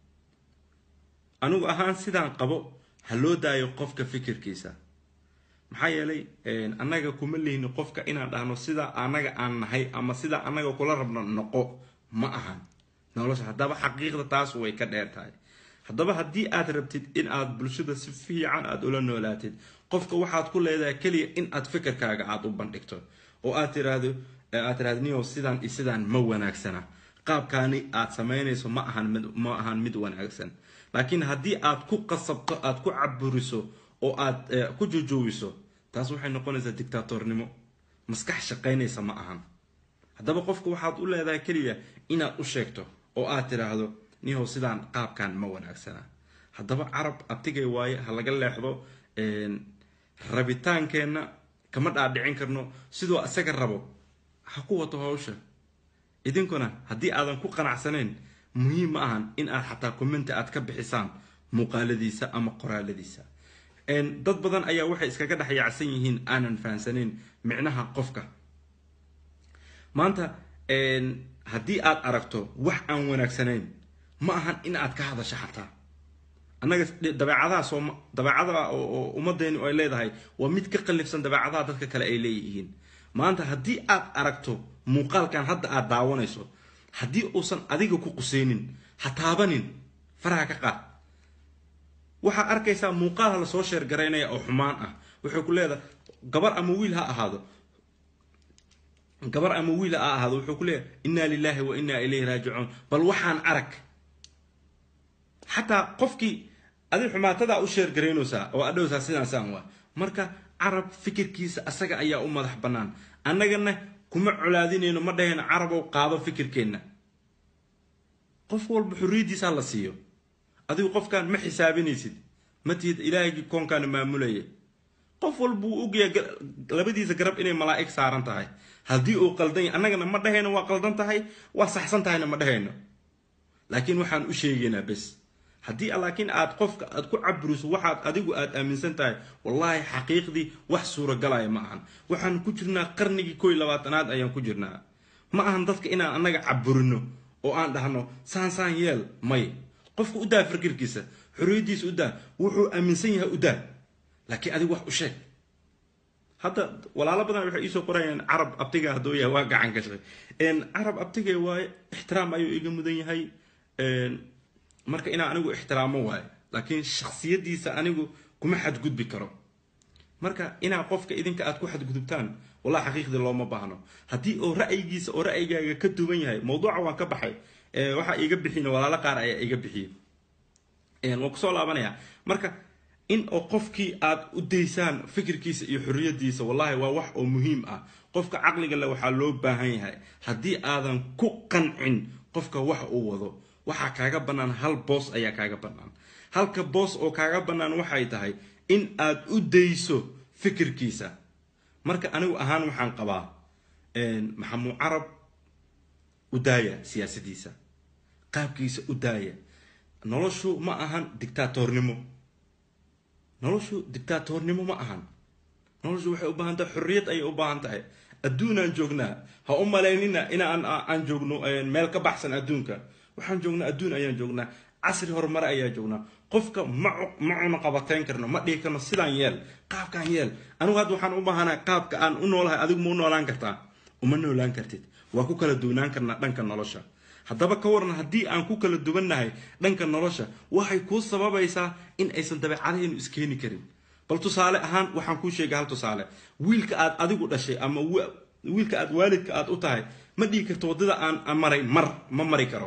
A: anigu ahaan sidaan qabo ha loo daayo qofka fikirkiisa maxaa yeelay annaga kuma lihni qofka inaan dhahno sidaa annaga aan nahay ama sidaa annaga kula rabno noqo ma ahan nolosha haddaba xaqiiqda taas way ka dheer tahay haddaba haddii aad rabtid in aad bulshada si fiican aada ula noolaatid qofka waxaad ku leedahay keliya in aad fikirkaaga aada u bandhigto oo aad tiraahdo aad tiraahdo niyow sidaan iyo sidaan ma wanaagsana qaabkaani aad samaynayso ma ahan mid ma ahan mid wanaagsan laakiin haddii aad ku qasabto aad ku caburiso oo aad ku jujuubiso taas waxay noqonaysaa dictaatornimo maskax shaqaynaysa ma ahan haddaba qofka waxaad u leedahay keliya inaad u sheegto oo aad tiraahdo nihow sidaan qaabkan ma wanaagsana haddaba carab abtigay waaye ha laga leexdo rabitaankeenna kama dhaadhicin karno sidoo isaga rabo ha ku wato hawsha idinkuna haddii aadan ku qanacsanayn muhiim ma ahan in aad xataa commenti aad ka bixisaan muuqaaladiisa ama qoraaladiisa dad badan ayaa waxay iskaga dhex yaacsan yihiin aanan fahansanayn micnaha qofka maanta haddii aad aragto wax aan wanaagsanayn ma ahan in aad ka hadasho xataa annaga dabeecadaha soom dabeecada oo ummaddeeni ay leedahay waa mid ka qallifsan dabeecadaha dadka kale ay leeyihiin maanta haddii aad aragto muuqaalkan hadda aad daawanayso haddii uusan adiga ku qusaynin ha taabanin faraha ka qaad waxaa arkaysaa muuqaalha lasoo sheergaraynaya oo xumaan ah wuxuu ku leedahay gabar ama wiil ha ahaado gabar ama wiil ha ahaado wuxuu ku leeyahay inna lilahi wa inna ilayhi raajicuun bal waxaan arag xataa qofkii adi xumaatadaa u sheergaraynaysaa oo adhowsaa sidaasaan waa marka carab fikirkiisa asaga ayaa u madax bannaan annagana kuma colaadinayno ma dhahayno carabow qaado fikirkeenna qof walba xorriyaddiisaa la siiyo adigu qofkaan ma xisaabinaysid ma tihid ilaahaygi koonkaana maamulaya qof walba wuu ogyahay labadiisa garab inay malaa'ig saaran tahay haddii uu qaldan yahay annagana ma dhahayno waa qaldan tahay waa saxsan tahayna ma dhahayno laakiin waxaan u sheegaynaa bes haddii laakiin aad qofka aad ku caburiso waxaad adigu aad aaminsan tahay wallaahi xaqiiqdii wax suuragalaya ma ahan waxaan ku jirnaa qarnigii koo iyo labaatanaad ayaan ku jirnaa ma ahan dadka inaan annaga caburino oo aan dhahno saan saan yeel may qofka u daa fikirkiisa xorriyaddiisa u daa wuxuu aaminsan yahay u daa laakiin adigu wax u sheeg hadda walaalo badan waxay iisoo qorayaan carab abtiga hadduu yahay waa gacan gashay carab abtiga waaye ixtiraam ayuu iga mudan yahay marka inaan anigu ixtiraamo waayo laakiin shaksiyadiisa anigu kuma xadgudbi karo marka inaa qofka idinka aad ku xadgudubtaan wallahi xaqiiqdii looma baahno haddii oo ra'yigiisa oo ra'yigaaga ka duwan yahay mawduuca waan ka baxay waxaa iiga bixiyin walaalo qaar ayaa iiga bixiyey waan kusoo laabanaya marka in oo qofkii aad u daysaan fikirkiisa iyo xorriyadiisa wallahi waa wax oo muhiim ah qofka caqliga le waxaa loo baahan yahay haddii aadan ku qancin qofka wax uu wado waxaa kaaga bannaan hal boos ayaa kaaga bannaan halka boos oo kaaga bannaan waxay tahay in aad u dayso fikirkiisa marka anigu ahaan waxaan qabaa maxamuu carab u daaya siyaasadiisa qaabkiisa u daaya noloshu ma ahan dictaatornimo noloshu dictaatornimo ma ahan noloshu waxay u baahan tahay xorriyad ayay u baahan tahay adduunaan joognaa ha u malaynina inaan aan joogno meel ka baxsan adduunka waxaan joognaa adduun ayaan joognaa casri horumare ayaa joognaa qofka ma ma cuno qabateyn karno ma dhihi karno sidaan yeel qaabkaan yeel anigu hadda waxaan u baahanahay qaabka aan u noolahay adigu ma u noolaan kartaa uma noolaan kartid waa ku kala duwanaan karnaa dhanka nolosha haddaba ka waran haddii aan ku kala duwannahay dhanka nolosha waxay kuu sababaysaa in aysan dabeecadahaynu iskeeni karin bal tusaale ahaan waxaan kuu sheegay hal tusaale wiilka aad adigu dhashay ama wiilka aad waalidka aad u tahay ma dhihi karto waddada aan maray mar ma mari karo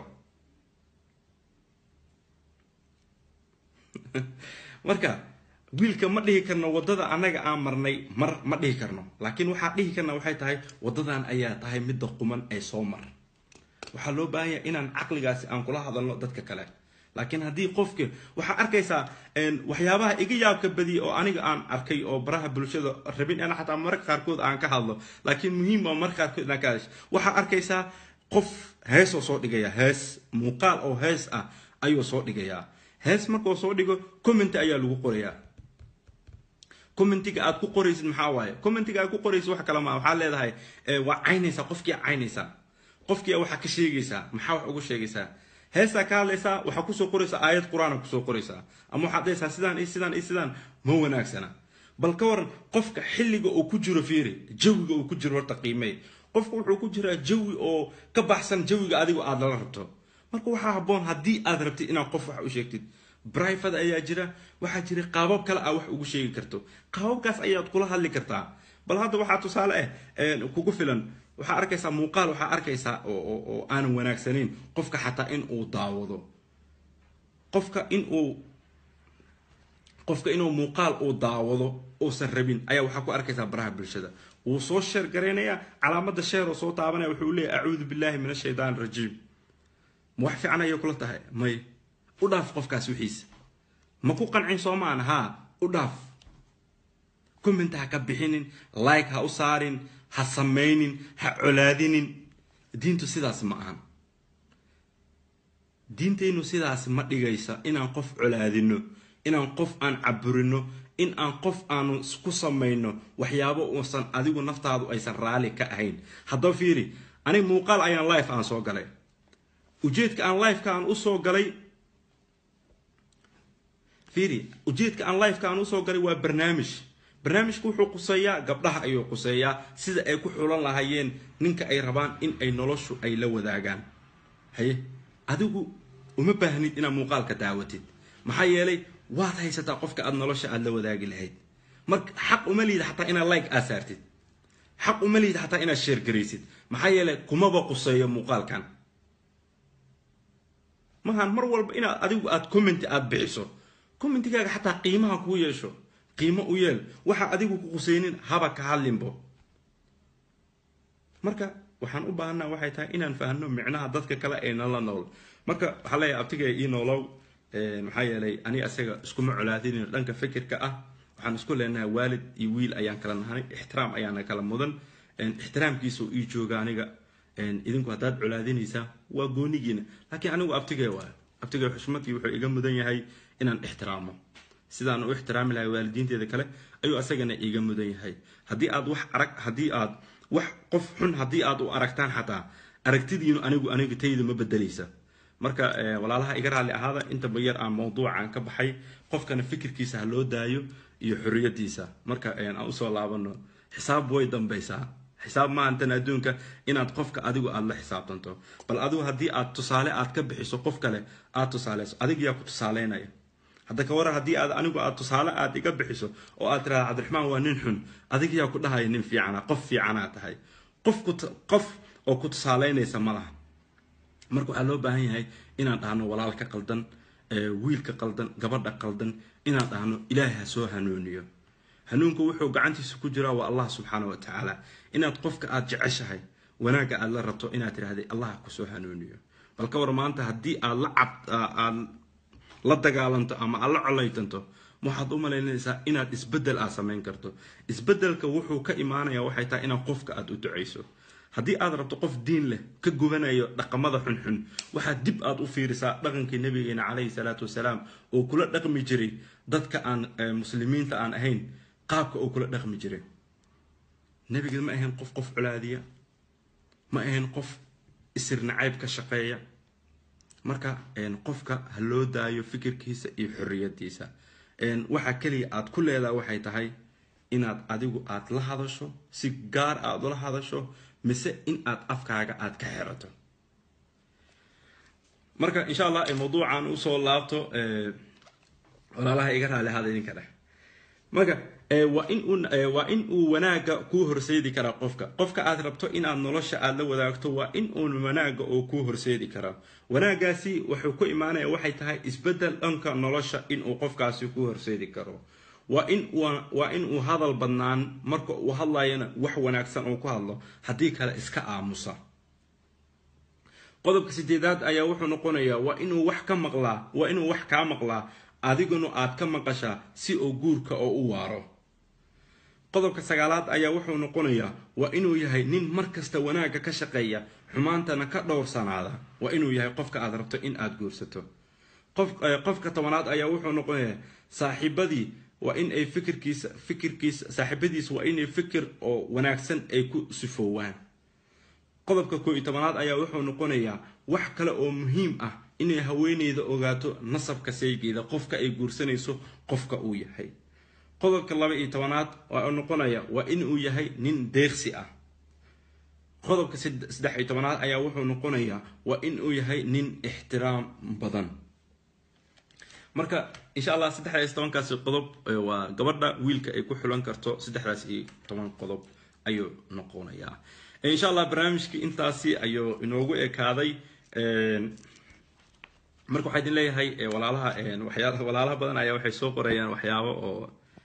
A: marka wiilka ma dhihi karno waddada annaga aan marnay mar ma dhihi karno laakiin waxaa dhihi karna waxay tahay waddadan ayaa tahay midda quman ee soo mar waxaa loo baahan yahay inaan caqligaasi aan kula hadalno dadka kale laakiin haddii qofka waxaa arkaysaa waxyaabaha iga yaabka badiya oo aniga aan arkay oo baraha bulshada rabin in xataa mararka qaarkood aan ka hadlo laakiin muhiim waa mararka qaarkood inaan ka hadasho waxaa arkaysaa qof heesoo soo dhigaya hees muuqaal oo hees ah ayuu soo dhigayaa hees markuu soo dhigo commenty ayaa lagu qorayaa commentiga aad ku qoraysid maxaa waaye commentiga aad ku qoraysid wax kale maa waxaad leedahay waa caynaysaa qofkii caynaysaa qofkii waxaa ka sheegaysaa maxaa wax ugu sheegaysaa heestaa ka hadlaysaa waxaa kusoo qoraysaa aayad qur-aana kusoo qoraysaa ama waxaad dhahaysaa sidaan iyo sidaan iyo sidaan ma wanaagsana bal ka waran qofka xilliga uu ku jiro fiiri jawiga uu ku jiro horta qiimey qofka wuxuu ku jiraa jawi oo ka baxsan jawiga adigo aad lala rabto marka waxaa habboon haddii aad rabtid inaad qof wax u sheegtid brivate ayaa jira waxaa jira qaabab kale aa wax ugu sheegi karto qaababkaas ayaad kula hadli kartaa bal hadda waxaa tusaale ah kugu filan waxaa arkaysaa muuqaal waxaa arkaysaa oo aanan wanaagsanayn qofka xataa in uu daawado qofka in uu qofka inuu muuqaal uu daawado uusan rabin ayaa waxaa ku arkaysaa baraha bulshada wuu soo sheer garaynayaa calaamada sheer oo soo taabanaya wuxuu leeyahy acuudu billahi min ashaytaan rajiim ma wax fiican ayay kula tahay may u dhaaf qofkaas wixiisa ma ku qancin soo maan haa u dhaaf comment ha ka bixinin like ha u saarin ha samaynin ha colaadinin diintu sidaas ma ahan diintaynu sidaas ma dhigaysa inaan qof colaadino inaan qof aan caburino in aan qof aanu ku samayno waxyaabo uusan adigu naftaadu aysan raalli ka ahayn haddaba fiiri aniga muuqaal ayaan life aan soo galay ujeedka aan lifeka aan usoo galay fiiri ujeedka aan lifeka aan usoo galay waa barnaamij barnaamijku wuxuu quseeyaa gabdhaha ayuu quseeyaa sida ay ku xulan lahaayeen ninka ay rabaan in ay noloshu ay la wadaagaan haye adigu uma baahnid inaad muuqaalka daawatid maxaa yeelay waad haysataa qofka aad nolosha aada la wadaagi lahayd marka xaq uma liida xataa inaad like aad saartid xaq uma liida xataa inaad sheer garaysid maxaa yeelay kumaba quseeyo muuqaalkan maahan mar walba inaad adigu aad commenti aada bixiso commentigaaga xataa qiimaha kuu yeesho qiimo u yeel waxa adigu ku quseynin haba ka hadlinbo marka waxaan u baahanaa waxay tahay inaan fahno micnaha dadka kale ee nala nool marka waxaa leeyahay abtiga ii noolow maxaa yeelay ani asaga iskuma colaadinin dhanka fikirka ah waxaan isku leenahay waalid iyo wiil ayaan kala nahay ixtiraam ayaana kala mudan ixtiraamkiisa ii jooga aniga idinku haddaad colaadinaysaa waa goonigiina laakiin anigu abtigee waay abtigee xushmadii wuxuu iga mudan yahay inaan ixtiraamo sidaan u ixtiraami lahay waalidiinteeda kale ayuu asagana iiga mudan yahay haddii aad wax arag haddii aad wax qof xun haddii aad u aragtaan xataa aragtidiinu anigu aniga tayda ma bedelaysa marka walaalaha iga raalli ahaada intaba yar aan mawduucan ka baxay qofkana fikirkiisa ha loo daayo iyo xorriyadiisa marka aan usoo laabano xisaab way dambaysaa xisaab maahantan adduunka inaad qofka adigu aada la xisaabtanto bal adigu haddii aad tusaale aad ka bixiso qof kale aad tusaaleyso adig yaa ku tusaaleynaya hadda ka waran haddii aad anigu aad tusaale aad iga bixiso oo aad tirahda cabdiraxmaan waa nin xun adig yaa ku dhahaya nin fiicana qof fiicanaa tahay qof ku qof oo ku tusaaleynaysa ma laha marka waxaa loo baahan yahay inaan dhahno walaalka qaldan wiilka qaldan gabadha qaldan inaan dhahno ilaahay ha soo hanuuniyo hanuunku wuxuu gacantiisa ku jiraa waa allah subxaana wa tacaala inaad qofka aad jeceshahay wanaagga aad la rabto inaad tirahday allah kusoo hanuuniyo bal ka war maanta haddii aad la cab aad la dagaalanto ama aad la colaytanto waxaad u malaynaysaa inaad isbedel aad samayn karto isbedelka wuxuu ka imaanaya waxay tahay inaad qofka aad u ducayso haddii aad rabto qof diin leh ka gubanayo dhaqamada xunxun waxaad dib aad u fiirisaa dhaqankii nabigeena calayhi salaatu wasalaam oo kula dhaqmi jiray dadka aan muslimiinta aan ahayn qaabka oo kula dhaqmi jiray nabiga ma ahayn qof qof colaadiya ma ahayn qof isir nacayb ka shaqeeya marka qofka ha loo daayo fikirkiisa iyo xorriyadiisa waxaa keliya aad ku leedaha waxay tahay inaad adigu aad la hadasho si gaar aad ula hadasho mise in aad afkaaga aad ka xerato marka insha allah mawduucan usoo laabto walaalaha iga raali hada idinka dheh marka waa in uu waa in uu wanaaga kuu horseedi karaa qofka qofka aad rabto inaad nolosha aad la wadaagto waa in uun wanaaga oo kuu horseedi karaa wanaagaasi wuxuu ku imaanaya waxay tahay isbedel dhanka nolosha inuu qofkaasi ku horseedi karo waa in waa in uu hadal badnaan marka uu hadlayana wax wanaagsan uu ku hadlo haddii kale iska aamusa qodobka sideedaad ayaa wuxuu noqonayaa waa inuu wax ka maqlaa waa inuu wax kaa maqlaa adiguna aad ka maqashaa si oo guurka oo u waaro qodobka sagaalaad ayaa wuxuu noqonayaa waa inuu yahay nin mar kasta wanaagga ka shaqeeya xumaantana ka dhowrsanaada waa inuu yahay qofka aad rabto in aad guursato qofka tobanaad ayaa wuxuu noqonayaa saaxiibadii waa in ay fikirkiisa fikirkiisa saaxiibadiisa waa inay fikir oo wanaagsan ay ku sifoowaan qodobka koo iyo tobanaad ayaa wuxuu noqonayaa wax kale oo muhiim ah inay haweeneyda ogaato nasabka saygeeda qofka ay guursanayso qofka uu yahay qodobka laba iyo tobanaad waa noqonaya waa inuu yahay nin deeqsi ah qodobka saddex iyo tobanaad ayaa wuxuu noqonayaa waa inuu yahay nin ixtiraam badan marka insha allah saddexdaas tobankaasi qodob waa gabadha wiilka ay ku xulan karto saddexdaas iyo toban qodob ayuu noqonayaa insha allah barnaamijkii intaasi ayuu inoogu ekaaday marka waxaa idin leeyahay walaalaha waxyaa walaalaha badan ayaa waxay soo qorayaan waxyaabo oo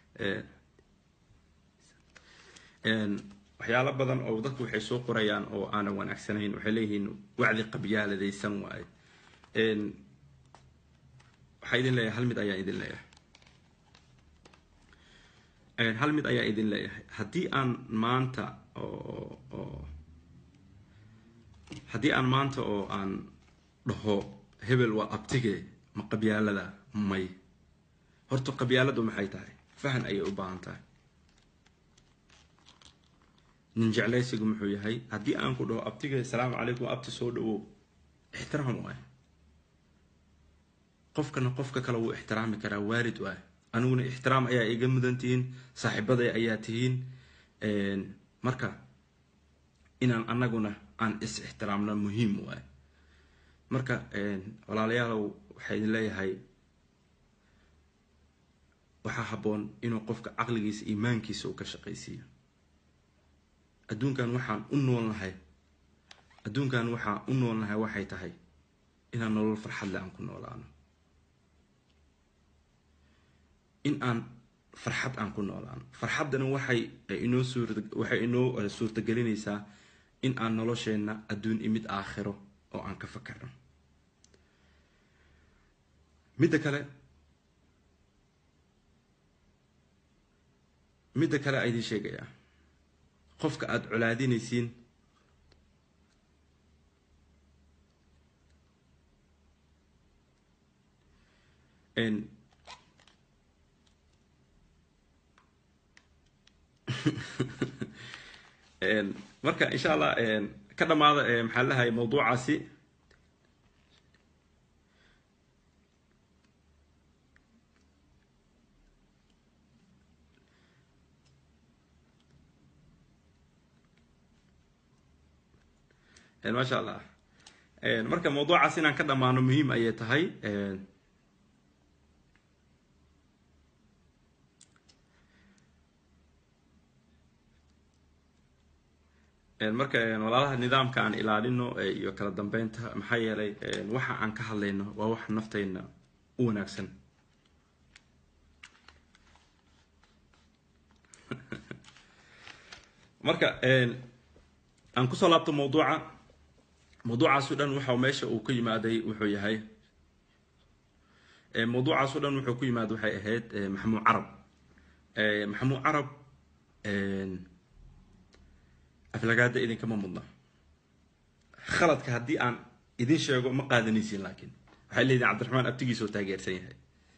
A: waxyaalo badan oo dadku waxay soo qorayaan oo aanan wanaagsanayn waxay leeyihiin wacdi qabyaaladaysan waaye waxaa idin leeyahay hal mid ayaa idin leeyahay hal mid ayaa idin leeyahay haddii aan maanta oo oo haddii aan maanta oo aan dhaho hebel waa abtige ma qabyaalada may horta qabyaaladu maxay tahay fahan ayay u baahan tahay nin jeclaysigu muxuu yahay haddii aan ku dhaho abtige asalaamu calaykum abti soo dhawow ixtiraam waay qofkana qofka kale wuu ixtiraami karaa waalid waay aniguna ixtiraam ayaa iga mudan tihiin saaxiibaday ayaa tihiin marka inaan anaguna aan is ixtiraamna muhiim waay marka walaalayaalow waxaa idin leeyahay waxaa habboon inuu qofka caqligiisa iimaankiisa uu ka shaqaysiiyo adduunkan waxaan u noolnahay adduunkan waxaan u noolnahay waxay tahay inaan nolol farxadle aan ku noolaano in aan farxad aan ku noolaano farxaddana waxay inoo suura waxay inoo suurtagelinaysaa in aan nolosheenna adduun imid aakhiro oo aan ka fakarno midda kale midda kale a idiin sheegayaa qofka aada colaadinaysiin marka insha allah ka dhamaada maxaa lahay mawduucaasi maasha allah marka mawduucaas inaan ka dhamaano muhiim ayay tahay marka walaalaha nidaamka aan ilaalino iyo kala dambeynta maxaa yeelay waxa aan ka hadlayno waa wax nafteyna u wanaagsan marka aan kusoo laabto mawduuca mawduucaaso dhan waxa meesha uu ka yimaaday wuxuu yahay mawduucaaso dhan wuxuu ku yimaada waxay ahayd maxamuud carab maxamuud carab aflagaada idinkama mudna khaladka haddii aan idin sheego ma qaadanaysiin laakiin waxay leediin cabdiraxmaan abtigiisoo taageersan yahay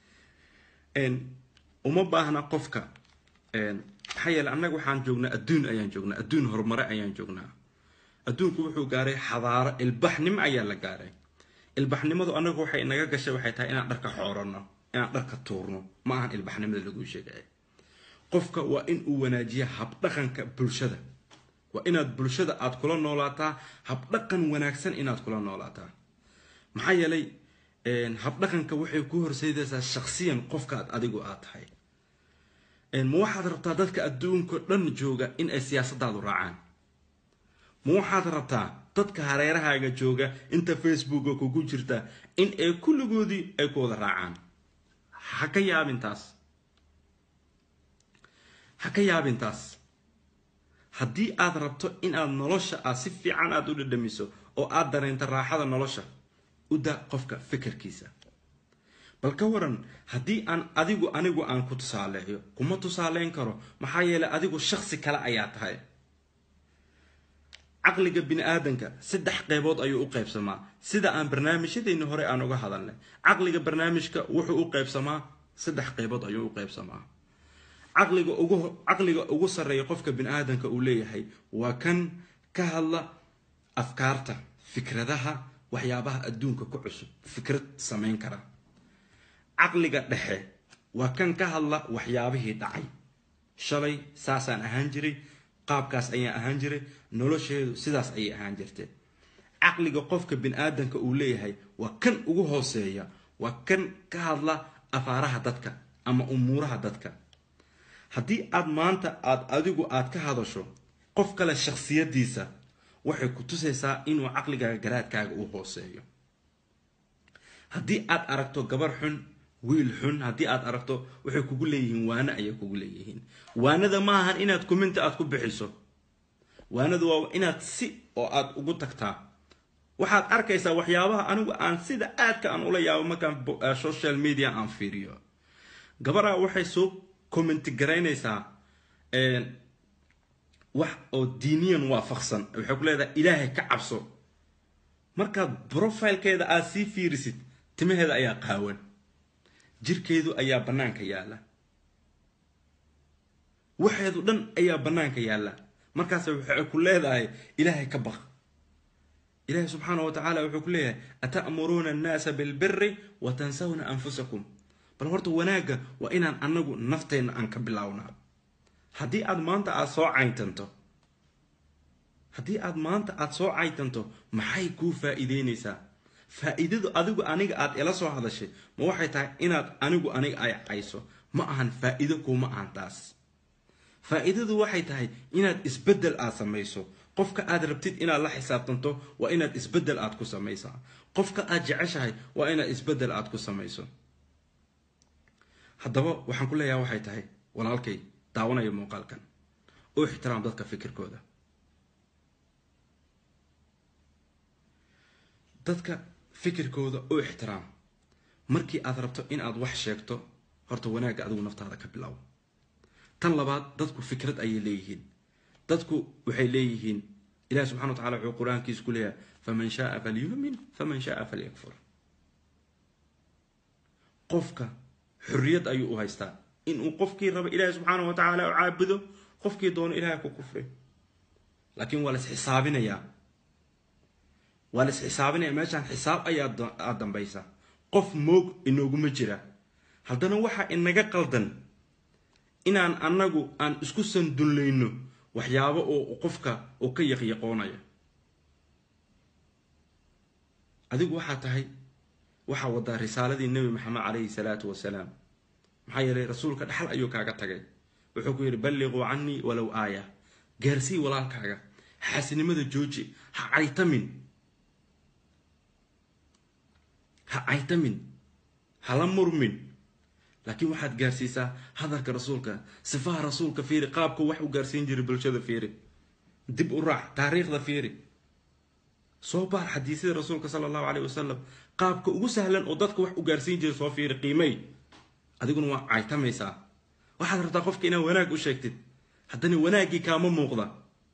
A: uma baahna qofka maxaa yeele annaga waxaan joognaa adduun ayaan joognaa adduun horumare ayaan joognaa adduunku wuxuu gaaray xadaaro ilbaxnimo ayaa la gaaray ilbaxnimadu annagu waxay inaga gashay waxay tahay inaan dharka xoorano inaan dharka tuurno ma ahan ilbaxnimada lagu sheegaya qofka waa in uu wanaajiya habdhaqanka bulshada waa inaad bulshada aad kula noolaataa habdhaqan wanaagsan inaad kula noolaataa maxaa yeelay habdhaqanka waxay ku horseydaysaa shaksiyan qofkaad adigu aad tahay ma waxaad rabtaa dadka adduunka dhan jooga in ay siyaasadaadu raacaan ma waxaad rabtaa dadka hareerahaaga jooga inta facebooka kugu jirta in ay kulligoodii ay ku wada raacaan ha ka yaabintaas ha ka yaabintaas haddii aad rabto inaad nolosha aad si fiican aada u dhadhamiso oo aad dareento raaxada nolosha u da qofka fikirkiisa bal ka waran haddii aan adigu anigu aan ku tusaaleeyo kuma tusaaleyn karo maxaa yeelay adigu shaksi kale ayaa tahay caqliga bini aadanka saddex qeybood ayuu u qeybsamaa sida aan barnaamijyadeyni hore aan uga hadalnay caqliga barnaamijka wuxuu u qeybsamaa saddex qeybood ayuu u qeybsamaa caqliga ugu caqliga ugu sarreeya qofka bini aadanka uu leeyahay waa kan ka hadla afkaarta fikradaha waxyaabaha adduunka ku cusub fikrad samayn kara caqliga dhexe waa kan ka hadla waxyaabihii dhacay shalay saasaan ahaan jiray qaabkaas ayaan ahaan jiray nolosheedu sidaas ayay ahaan jirtee caqliga qofka bini aadanka uu leeyahay waa kan ugu hooseeya waa kan ka hadla afaaraha dadka ama umuuraha dadka haddii aad maanta aada adigu aad ka hadasho qof kale shaksiyadiisa waxay ku tusaysaa inuu caqligaaga garaadkaaga uu hooseeyo haddii aad aragto gabar xun wiil xun haddii aad aragto waxay kugu leeyihiin waano ayay kugu leeyihiin waanada ma ahan inaad kuminta aad ku bixiso waanadu waa inaad si oo aad ugu tagtaa waxaad arkaysaa waxyaabaha anigu aan sida aadka aan ula yaabo markaan social media aan fiiriyo gabaraa waxay soo commenti garaynaysaa wax oo diiniyan waafaqsan waxay ku leedahay ilaahay ka cabso markaad profilekeeda aad sii fiirisid timaheeda ayaa qaawan jirkeedu ayaa bannaanka yaalla waxeedu dhan ayaa bannaanka yaalla markaas waxay ku leedahay ilaahay ka baq ilaahay subxaana wa tacaala wuxuu ku leeyahay ata'muruuna annaasa bilbiri wa tansawna anfusakum bal horta wanaagga waa inaan anagu nafteenna aan ka bilownaa haddii aad maanta aada soo caytanto haddii aad maanta aada soo caytanto maxay kuu faa-iideynaysaa faa-iidadu adigu aniga aad ila soo hadashay ma waxay tahay inaad anigu aniga ay cayso ma ahan faa-iido kuma ahan taas faa-iidadu waxay tahay inaad isbeddel aad samayso qofka aad rabtid inaad la xisaabtanto waa inaad isbeddel aad ku samaysaa qofka aad jeceshahay waa inaad isbeddel aad ku samayso haddaba waxaan ku leeyaha waxay tahay walaalkay daawanaya muuqaalkan u ixtiraam dadka fikirkooda dadka fikirkooda u ixtiraam markii aad rabto in aad wax sheegto horta wanaagga adigu naftaada ka bilow tan labaad dadku fikrad ayay leeyihiin dadku waxay leeyihiin ilahi subxana wa tacala wuxuu qur-aankiisa ku leeyahay faman shaaa falyuumin faman shaaa falyakfur qofka xorriyad ayuu u haystaa inuu qofkii raba ilaahi subxaana wa tacaala u caabudo qofkii doono ilahay ku kufri laakiin waa las xisaabinayaa waa las xisaabinaya meeshaan xisaab ayaa aad dambaysa qof moog inooguma jira haddana waxaa inaga qaldan inaan annagu aan isku sandullayno waxyaabo oo qofka oo ka yaqyaqoonaya adigu waxaa tahay waxaa wadaa risaaladii nebi maxamed calayhi salaatu wasalaam maxaa yeelay rasuulka dhaxal ayuu kaaga tagay wuxuu ku yidhi balliquu canii walow aaya gaarsii walaalkaaga xaasinimada jooji ha caytamin ha caytamin hala murmin laakiin waxaad gaarsiisaa hadalka rasuulka sifaha rasuulka fiiri qaabku wax u gaarsiin jiray bulshada fiiri dib u raac taariikhda fiiri soo baar xadiisyada rasuulka sala allahu caleyh wasalam qaabka ugu sahlan oo dadka wax u gaarsiin jiray soo fiiri qiimay adiguna waa caytamaysaa waxaad rabtaa qofka inaad wanaag u sheegtid haddana wanaaggii kaama muuqda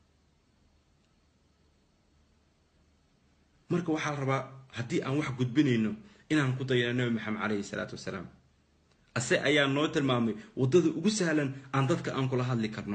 A: marka waxaa la rabaa haddii aan wax gudbinayno inaan ku dayano nabi maxamed caleyhi salaatu wasalaam ase ayaa noo tilmaamay waddada ugu sahlan aan dadka aan kula hadli karno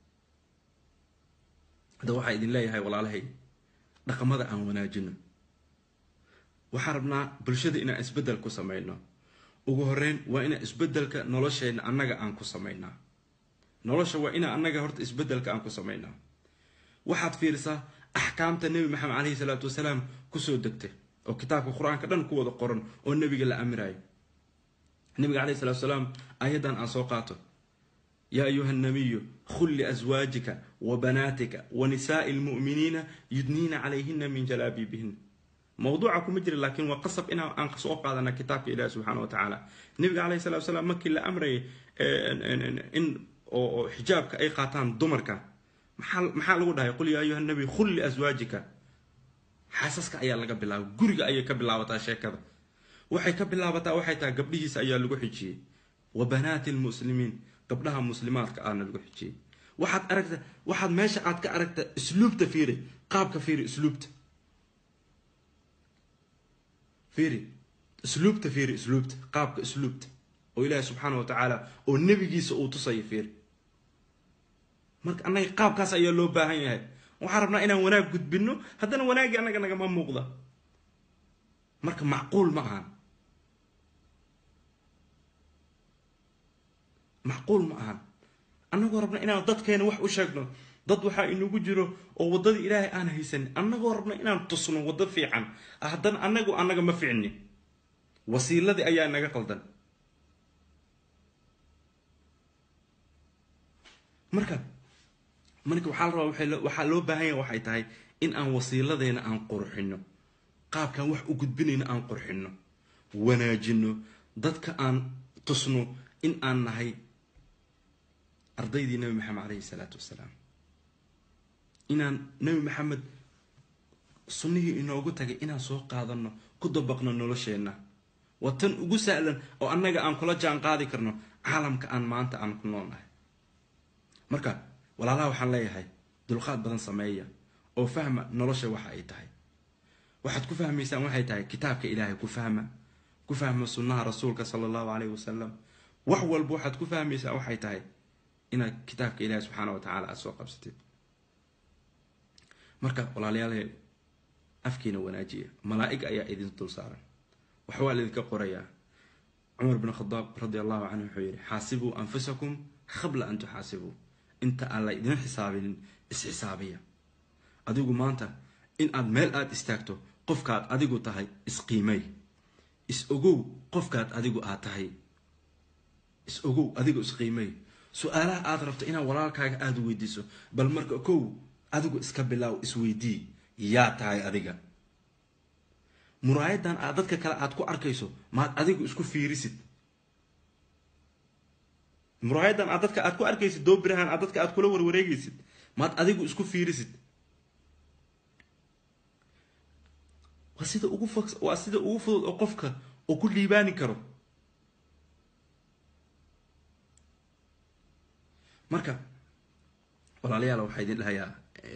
A: hadda waxaa idin leeyahay walaalahay dhaqamada aan wanaajino waxaan rabnaa bulshada inaan isbeddel ku samayno ugu horeyn waa inaan isbeddelka nolosheenna annaga aan ku samaynaa nolosha waa inaa annaga horta isbeddelka aan ku samaynaa waxaad fiirisaa axkaamta nebi maxamed caleyhi salaatu wasalaam kusoo degtay oo kitaabka qur-aanka dhan ku wada qoran oo nebiga la amirayo nabiga caleyhi salatu salaam ayadan aan soo qaato yaa ayuha nabiyu khul liaswaajika wa banaatika wa nisaai lmu'miniina yudniina calayhina min jalaabiibihina mawduuca kuma jira laakiin waa qasab in aan soo qaadana kitaabka ilahi subxaana wa tacaala nabiga caleyhi salatu salaam markii la amrayay in oo xijaabka ay qaataan dumarka maxaa maxaa lagu dhahay qul yaa ayuha nabiy khul liaswaajika xaasaska ayaa laga bilaaba guriga ayay ka bilaabataa sheekada waxay ka bilaabataa waxay tahay gabdhihiisa ayaa lagu xijiyey wa banaati lmuslimiin gabdhaha muslimaadka aana lagu xijiyey waxaad aragta waxaad meesha aad ka aragta isluubta fiiri qaabka fiiri isluubta fiiri isluubta fiiri isluubta qaabka isluubta oo ilaahi subxaana wa tacaala oo nebigiisa uu tusaya fiiri marka annaga qaabkaas ayaa loo baahan yahay waxaan rabnaa inaan wanaag gudbino haddana wanaaggii annaga nagama muuqda marka macquul ma ahan macquul ma ahan annagoo rabna inaan dadkeena wax u sheegno dad waxaa inagu jiro oo waddadii ilaahay aan haysanin annagoo rabna inaan tusno waddo fiican haddana annagu annaga ma ficni wasiiladii ayaa naga qaldan marka marka waxaa la rabaa waxaa loo baahan yaha waxay tahay in aan wasiiladeena aan qurxino qaabkaan wax u gudbinayno aan qurxino wanaajino dadka aan tusno in aan nahay ardaydii nabi maxamed caleyhi salaatu wasalaam inaan nabi maxamed sunnihii inoogu tagay inaan soo qaadano ku dabaqno nolosheenna waa tan ugu sahlan oo annaga aan kula jaan qaadi karno caalamka aan maanta aan ku noolnahay marka walaalaha waxaan leeyahay dulqaad badan sameeya oo fahma nolosha waxa ay tahay waxaad ku fahmaysaan waxay tahay kitaabka ilaahay ku fahma ku fahma sunnaha rasuulka sala allahu caleyhi wasalam wax walba waxaad ku fahmaysaa waxay tahay inaad kitaabka ilaahay subxaana wa tacala aada soo qabsatid marka walaalayaal afkiina wanaajiya malaa'ig ayaa idin dul saaran waxbaa laydinka qorayaa cumar bin khadaab radi allahu canhu wuxuu yidhi xaasibuu anfusakum qabla an tuxaasibuu inta aan la idin xisaabinin isxisaabiya adigu maanta in aad meel aada istaagto qofkaad adigu tahay isqiimay is ogow qofkaad adigu aad tahay is ogow adigu isqiimay su-aalaha aada rabto inaad walaalkaaga aada weydiiso bal marka kow adigu iska bilaaw isweydii yaa tahay adiga muraayadan aad dadka kale aad ku arkayso maad adigu isku fiirisid muraayadan aad dadka aad ku arkaysid doobirahan aad dadka aad kula warwareegaysid maad adigu isku fiirisid waa sida ugu fog waa sida ugu fudud oo qofka oo ku liibaani karo marka walaalayaal waxaa idin dhahayaa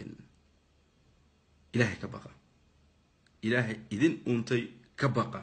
A: ilaahay ka baqa ilaahay idin uuntay ka baqa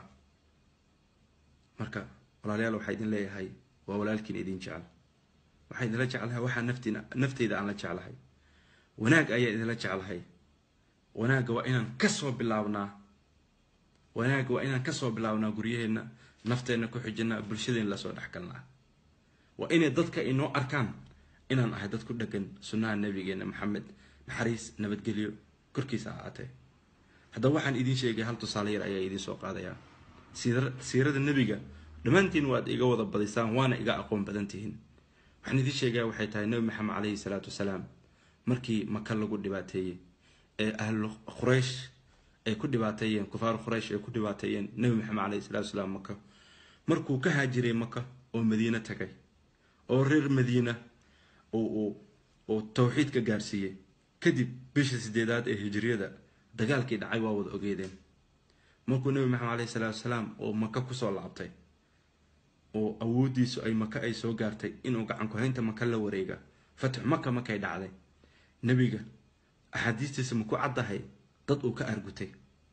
A: marka walaalayaal waxaa idin leeyahay waa walaalkiin idin jecel waxaa idinla jeclahay waxaa naftiin nafteyda aan la jeclahay wanaag ayaa idinla jeclahay wanaagga waa inaan kasoo bilaabnaa wanaagga waa inaan kasoo bilaabnaa guryaheenna nafteenna ku xijinaa bulshadeen lasoo dhexgalnaa waa inay dadka inoo arkaan inaan ahay dad ku dhegan sunnaha nabigeena maxamed naxariis nabadgelyo korkiisa ahaatee haddaba waxaan idiin sheegay hal tusaale yar ayaa idiin soo qaadayaa siirada nebiga dhammaantiin waad iga wada badisaan waana iga aqoon badan tihiin waxaan idiin sheegaya waxay tahay nebi maxamed caleyhi salaatu wasalaam markii maka lagu dhibaateeyey ee ahlu quraysh ay ku dhibaateeyeen kufaar quraysh ay ku dhibaateeyeen nebi maxamed caleyhi salatu wasalaam maka markuu ka haajiray maka oo madiine tagay oo reer madiina oo tawxiid ka gaarsiiyey kadib bisha sideedaad ee hijriyada dagaalkii dhacay waa wada ogeedeen markuu nebi maxamed caleyhi salaatu wasalaam oo maka kusoo laabtay oo awoodiisu ay maka ay soo gaartay inuu gacan ku-haynta maka la wareega fatix maka markay dhacday nebiga axaadiistiisa ma ku caddahay dad uu ka argutay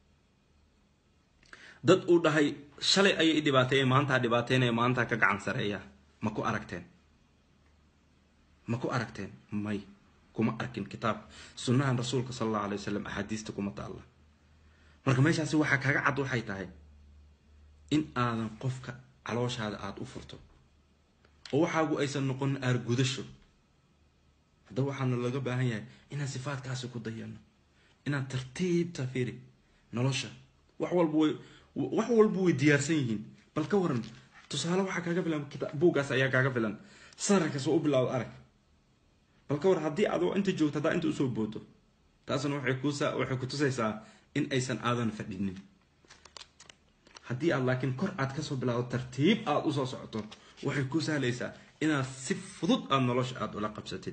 A: dad uu dhahay shalay ayay i dhibaateeyeen maantaa dhibaateynaya maantaa ka gacan sareeya ma ku aragteen ma ku aragteen may kuma arkin kitaabka sunnahan rasuulka sala allahu alay wasalam axaadiista kuma taalla marka meeshaasi waxaa kaga cad waxay tahay in aadan qofka calooshaada aada u furto oo waxaagu aysan noqon aargudasho haddaba waxaana laga baahan yahay inaan sifaadkaasi ku dayano inaan tartiibta firi nolosha wax walba way wax walba way diyaarsan yihiin bal ka waran tusaale waxaa kaaga filan buuggaas ayaa kaaga filan sararkas oo u bilaawda arag bal ka waran haddii adoo inta joogto haddaa inta usoo booto taasna waxay kusa waxay ku tusaysaa in aysan aadan fadhinin haddii aad laakiin kor aad kasoo bilaado tartiib aada usoo socoto waxay ku sahlaysaa inaad si fudud aada nolosha aada ula qabsatid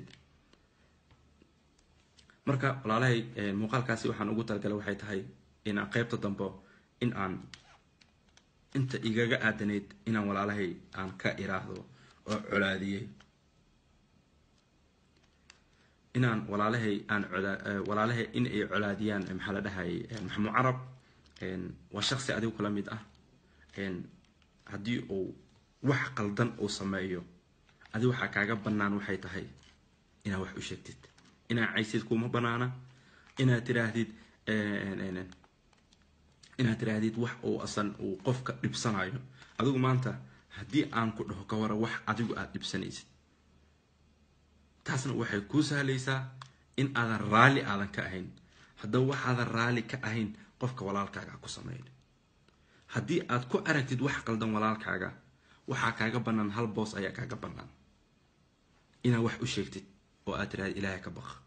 A: marka walaalahay muuqaalkaasi waxaan ugu talagalay waxay tahay inaan qeybta dambe in aan inta igaga aadanayd inaan walaalahay aan ka iraahdo oo colaadiyey inaan walaalahay aan walaalahay in ay colaadiyaan maxaa la dhahay maxamud carab waa shaqsi adigu kula mid ah haddii uu wax qaldan uu sameeyo adi waxaa kaaga bannaan waxay tahay inaad wax u sheegtid inaad caysid kuma banaana inaad tiraahdid inaad tiraahdid wax uu asan uu qofka dhibsanayo adigu maanta haddii aan ku dhaho ka wara wax adigu aada dhibsanaysid taasna waxay kuu sahlaysaa in aadan raalli aadan ka ahayn haddaba waxaadan raalli ka ahayn qofka walaalkaaga ha ku sameyn haddii aad ku aragtid wax qaldan walaalkaaga waxaa kaaga bannaan hal boos ayaa kaaga bannaan inaad wax u sheegtid oo aad tirahdid ilaahay ka baq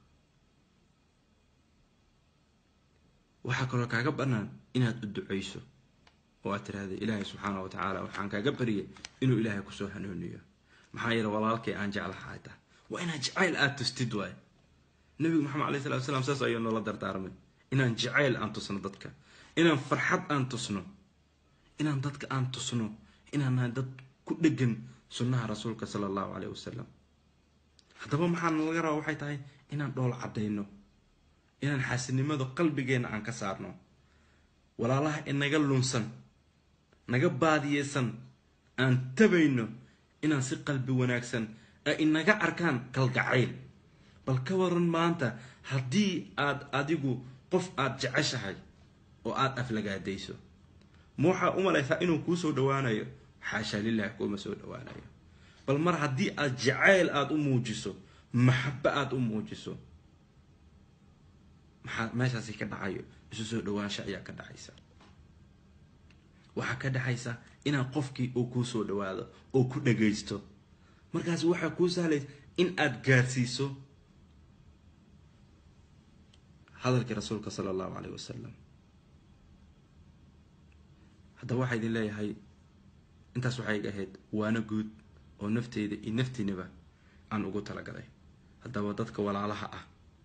A: waxaa kaloo kaaga bannaan inaad u duceyso oo aad tirahdid ilaahay subxaana wa tacaala waxaan kaaga baryay inuu ilaahay kusoo hanuuniyo maxaa yeele walaalkay aan jeclahay tahay waa inaad jacayl aada tustid waay nabigu maxamed alay salatu slam saas ayuu noola dardaarmay inaan jacayl aan tusno dadka inaan farxad aan tusno inaan dadka aan tusno inaan nahay dad ku dhegan sunnaha rasuulka sala allahu caleyh wasalam haddaba maxaana laga rabaa waxay tahay inaan dhool caddayno inaan xaasinimada qalbigeenna aan ka saarno walaalaha inaga lunsan naga baadiyeysan aan tabayno inaan si qalbi wanaagsan ay inaga arkaan kalgacayl bal ka waran maanta haddii aad adigu qof aada jeceshahay oo aada aflagaadayso ma waxaa u malaysaa inuu kuu soo dhawaanayo xaashaa lilahi kuuma soo dhawaanayo bal mar haddii aad jacayl aada u muujiso maxabo aada u muujiso maxaa meeshaasi ka dhacayo isu soo dhawaansho ayaa ka dhacaysa waxaa ka dhexaysa inaan qofkii uu kuu soo dhawaado oo ku dhagaysto markaas waxaa kuu sahlaysa in aada gaarsiiso hadalkii rasuulka sala allahu caleyh wasalam haddaba waxaa idin leeyahay intaas waxay iga ahayd waana guud oo nafteyda iyo naftiinaba aan ugu talagalay haddaba dadka walaalaha ah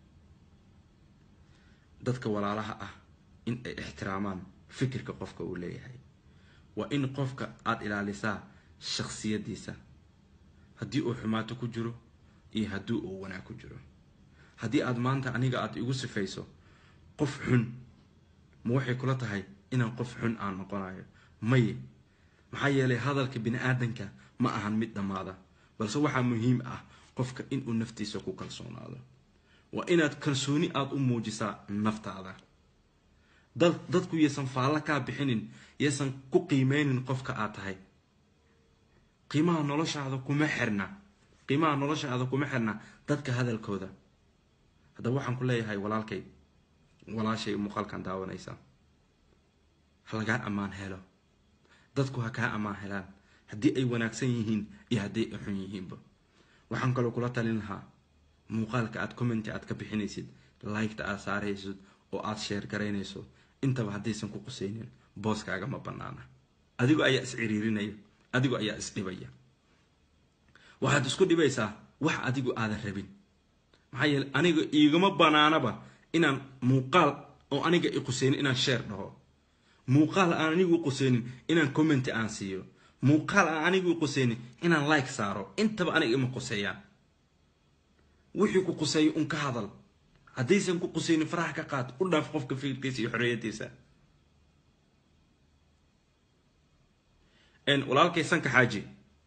A: dadka walaalaha ah in ay ixtiraamaan fikirka qofka uu leeyahay waa in qofka aada ilaalisaa shaksiyadiisa haddii uu xumaato ku jiro iyo haddii uu wanaag ku jiro haddii aada maanta aniga aada igu sifayso qof xun ma waxay kula tahay inaan qof xun aan noqonayo maye maxaa yeelay hadalka bini aadanka ma ahan mid dhammaada balse waxaa muhiim ah qofka inuu naftiisa ku kalsoonaado waa inaad kalsooni aada u muujisaa naftaada dad dadku yaysan faallo kaa bixinin yaysan ku qiimeynin qofka aad tahay qiimaha noloshaada kuma xirna qiimaha noloshaada kuma xirna dadka hadalkooda haddaba waxaan ku leeyahay walaalkay walaashay muuqaalkan daawanaysa ha lagaa ammaan helo dadku ha kaa ammaan helaan haddii ay wanaagsan yihiin iyo haddii ay xun yihiinba waxaan kaloo kula talin lahaa muuqaalka aad commenti aad ka bixinaysid liketa aad saaraysid oo aada sheer garaynayso intaba haddaysan ku qusaynin booskaaga ma banaana adigoo ayaa is ciriirinaya adigoo ayaa is dhibaya waxaad isku dhibaysaa wax adigu aadan rabin maxaa yeele aniga iigama banaanaba inaan muuqaal oo aniga i qusaynin inaan sheer dhaho muuqaal aan anigu qusaynin inaan commenti aan siiyo muuqaal aan anigu qusaynin inaan like saaro intaba aniga ima quseeyaan wixii ku quseeyo un ka hadal haddaysan ku qusaynin faraha ka qaad u dhaaf qofka fikirkiisa iyo xorriyadiisa walaalkay sanka xaaji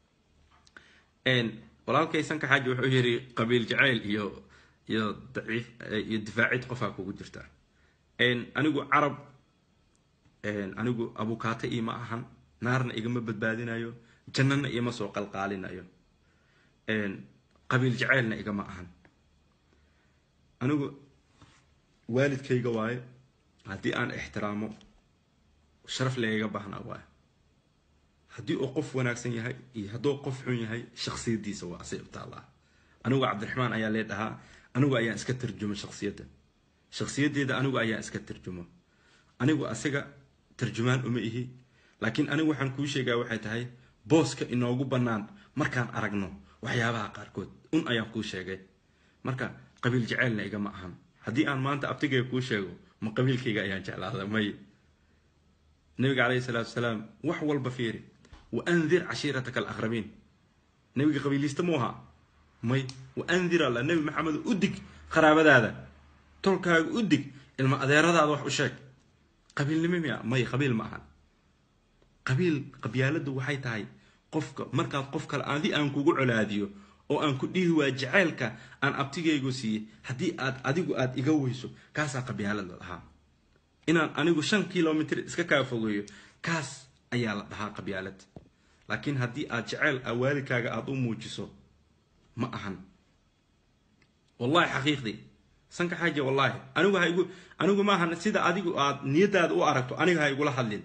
A: walaalkay sanka xaaji wuxuu yiri qabiil jacayl iyo iyo daciif iyo difaacid qofaa kugu jirta anigu carab anigu abukaata iima ahan naarna igama badbaadinayo jannana igama soo qalqaalinayo qabiil jacaylna igama ahan anigu waalidkayga waaye haddii aan ixtiraamo sharaf layga baahnaa waaye haddii uu qof wanaagsan yahay iyo hadduu qof xun yahay shaksiyadiisa waa asay u taallaa anigu cabdiraxmaan ayaa lee dhahaa anigu ayaan iska tarjumo shaksiyadda shaksiyadeeda anigu ayaan iska tarjumo anigu asiga tarjumaan uma ihi laakiin anigu waxaan kuu sheegaa waxay tahay booska inoogu bannaan markaan aragno waxyaabaha qaarkood un ayaan kuu sheegay marka qabiil jaceylna igama ahan haddii aan maanta abtigayga kuu sheego ma qabiilkayga ayaan jeclaada may nabiga caleyhi salaatu wasalaam wax walba fiiri wa andir cashiirataka alaqrabiin nabiga qabiiliista mu ahaa may wa andir alla nebi maxamed u dig qaraabadaada tolkaaga u dig ilma adeeradaada wax u sheeg qabiilnimo miya may qabiil ma ahan qabiil qabyaaladu waxay tahay qofka markaad qof kale adi aan kugu colaadiyo oo aan ku dhihi waa jacaylka aan abtigaygu siiyey haddii aad adigu aada iga weyso kaasaa qabyaalad la dhahaa inaan anigu shan kilomitr iska kaa fogeeyo kaas ayaa la dhahaa qabyaalad laakiin haddii aad jaceyl a waalidkaaga aada u muujiso ma ahan wallahi xaqiiqdii sanka xaaja wallaahi anigu ha igu anigu maahan sida adigu aad niyadaada u aragto aniga ha igula hadlin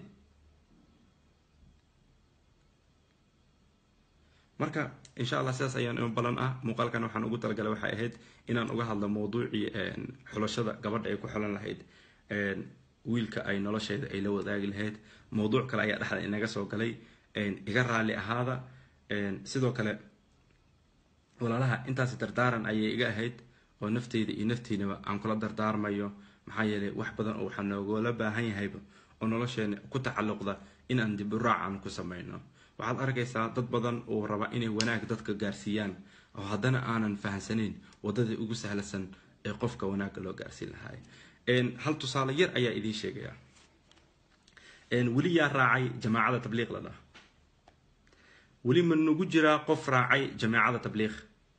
A: marka insha allah sidaas ayaan imo balan ah muuqaalkan waxaan ugu talagalay waxay ahayd inaan uga hadlo mawduucii xulashada gabadha ay ku xulan lahayd wiilka ay nolosheeda ay la wadaagi lahayd mawduuc kale ayaa dhexda inaga soo galay iga raalli ahaada sidoo kale walaalaha intaasi dardaaran ayay iga ahayd oo nafteyda iyo naftiinaba aan kula dardaarmayo maxaa yeelay wax badan oo waxaa noogoola baahan yahayba oo nolosheena ku tacalluqda inaan dibiraac aan ku samayno waxaad arkaysaa dad badan oo raba inay wanaag dadka gaarsiiyaan oo haddana aanan fahamsanayn wadadii ugu sahlasan ee qofka wanaagga loo gaarsiin lahaay hal tusaale yar ayaa idiin sheegaya weli yaa raacay jamaacada tabliiq la dhaha weli ma nagu jiraa qof raacay jamaacada tabliiq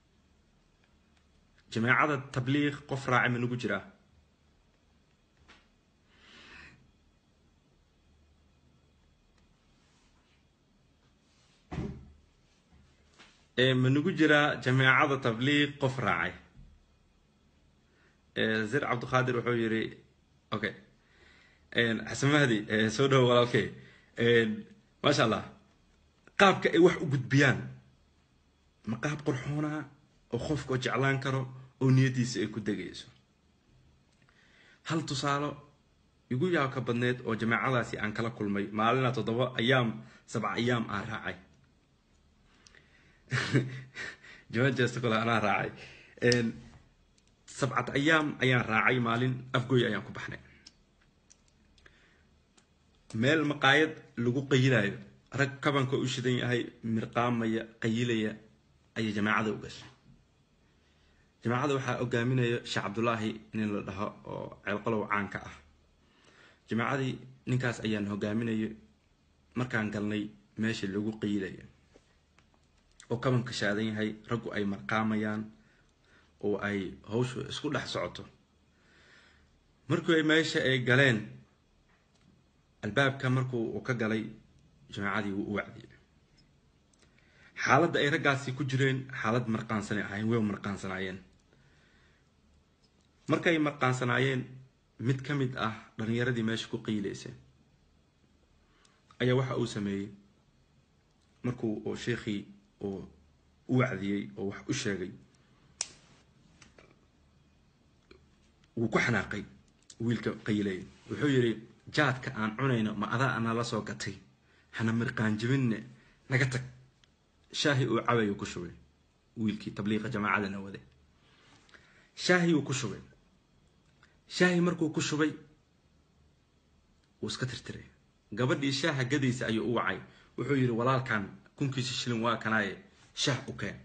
A: jamaacada tabliiq qof raacay ma nagu jiraa ma nagu jiraa jamaacada tabliiq qof raacay zir cabdiqaadir wuxuu yiri okay xasan mahdi soo dhawo walaalkey maasha allah qaabka ay wax u gudbiyaan ma qaab qurxoonaa oo qofka jeclaan karo oo niyadiisa ay ku degayso hal tusaalo igu yaabka badneed oo jamaacadaasi aan kala kulmay maalina toddoba ayaam sabca ayaam aan raacay jamaajesta kole anaa raacay sabcat ayaam ayaan raacay maalin afgoy ayaan ku baxnay meel maqaayad lagu qayilayo rag kabanka u shidan yahay mirqaamaya qayilaya ayay jamaacada u gashay jamaacada waxaa hogaaminaya sheekh cabdulaahi nin la dhaho oo ceelqalow caanka ah jamaacadii ninkaas ayaan hogaaminayay markaan galnay meesha lagu qayilaya oo kabanka shaadan yahay raggu ay marqaamayaan oo ay hawshu isku dhex socoto markii ay meesha ay galeen albaabka markuu uu ka galay jamaacadii wuu u wacdiyay xaaladda ay raggaasi ku jireen xaalad marqaansanay ahayn way marqaansanaayeen markay marqaansanaayeen mid ka mid ah dhalinyaradii meesha ku qiilaysa ayaa waxa uu sameeyey markuu oo sheekhii uu u wacdiyey oo wax u sheegay wuu ku xanaaqay wiilka qaylay wuxuu yidhi jaadka aan cunayno ma adaa anaa la soo gatay hana mirqaanjibinne naga tag shaahi uu cabayu ku shubay wiilkii tabliiqa jamaacadana wade shaahi uu ku shubay shaahi markuu ku shubay wuu iska tirtiray gabadhii shaaha gadaysa ayuu u wacay wuxuu yidhi walaalkan kunkiisa shilin waa kanaaye shaah u keen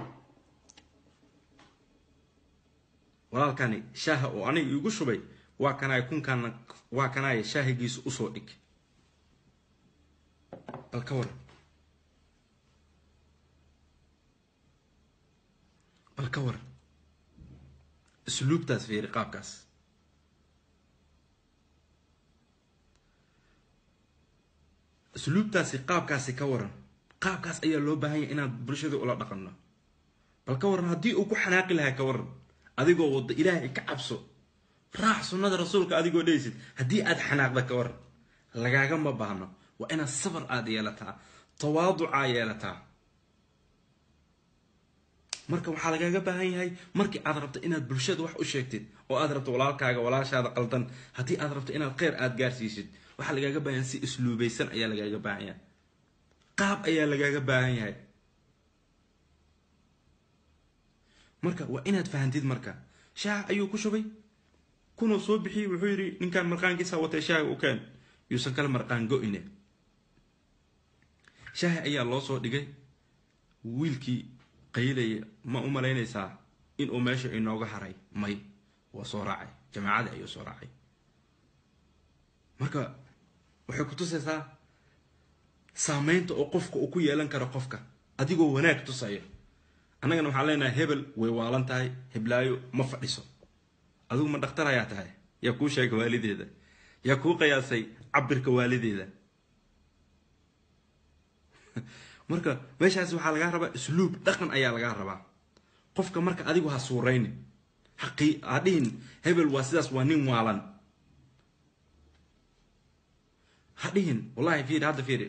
A: walaalkani shaaha oo aniga iigu shubay waa kanaaye kunkaana waa kanaaye shaahigiisa usoo dhig bal ka waran bal ka waran usluubtaas fiiri qaabkaas usluubtaasi qaabkaasi ka waran qaabkaas ayaa loo baahan yahay inaan bulshada ula dhaqanno bal ka waran haddii uu ku xanaaqi lahaa ka waran adigoo wadda ilaahay ka cabso raax sunnada rasuulka adigoo dheysid haddii aad xanaaqda ka waran lagaagama baahno waa inaad sabar aada yeelataa tawaaducaa yeelataa marka waxaa lagaaga baahan yahay markii aad rabto inaad bulshada wax u sheegtid oo aad rabto walaalkaaga walaashaada qaldan haddii aad rabto inaad kheyr aada gaarsiisid waxaa lagaaga baahan yahay si isluubaysan ayaa lagaaga baahan yahay qaab ayaa lagaaga baahan yahay marka waa inaad fahantid marka shaah ayuu ku shubay kunuu soo bixiyey wuxuu yidhi ninkaan marqaankiisa watay shaahi u keen yuusan kala marqaan go-ine shaahi ayaa loo soo dhigay wiilkii qaylaya ma u malaynaysaa inuu meesha inooga haray may waa soo raacay jamaacadii ayuu soo raacay marka waxay ku tusaysaa saameynta oo qofka uu ku yeelan karo qofka adigoo wanaag tusaya annagana waxaan leenahay hebel way waalan tahay heblaayo ma fadhiso adigu ma dhakhtar ayaa tahay yaa kuu sheega waalideeda yaa kuu qiyaasay cabirka waalideeda marka meeshaas waxaa lagaa rabaa isluub dhaqan ayaa lagaa rabaa qofka marka adigu ha suuraynin haqii ha dhihin hebel waa sidaas waa nin waalan ha dhihin wallahi fiiri hadda fiiri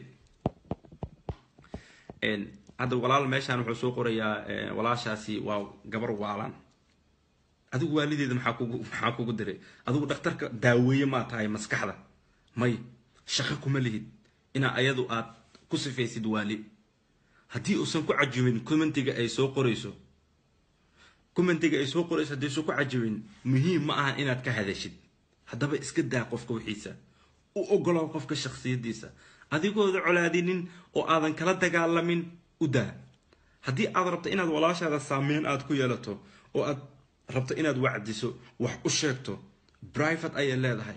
A: hadda walaal meeshaan wuxuu soo qorayaa walaashaasi waa gabar waalan adigu waalideeda maxaa kugu maxaa kugu diray adigu dhakhtarka daaweeye maa tahay maskaxda may shaqo kuma lihid inaa ayadu aad ku sifaysid waali haddii uusan ku cajibin commentiga ay soo qorayso commentiga ay soo qorayso haddii usan ku cajibin muhiim ma ahan inaad ka hadashid haddaba iska daa qofka wixiisa u ogolow qofka shaksiyadiisa adigooda colaadinin oo aadan kala dagaalamin u daa haddii aad rabto inaad walaashaada saameyn aad ku yeelato oo aad rabto inaad wacdiso wax u sheegto brivate ayay leedahay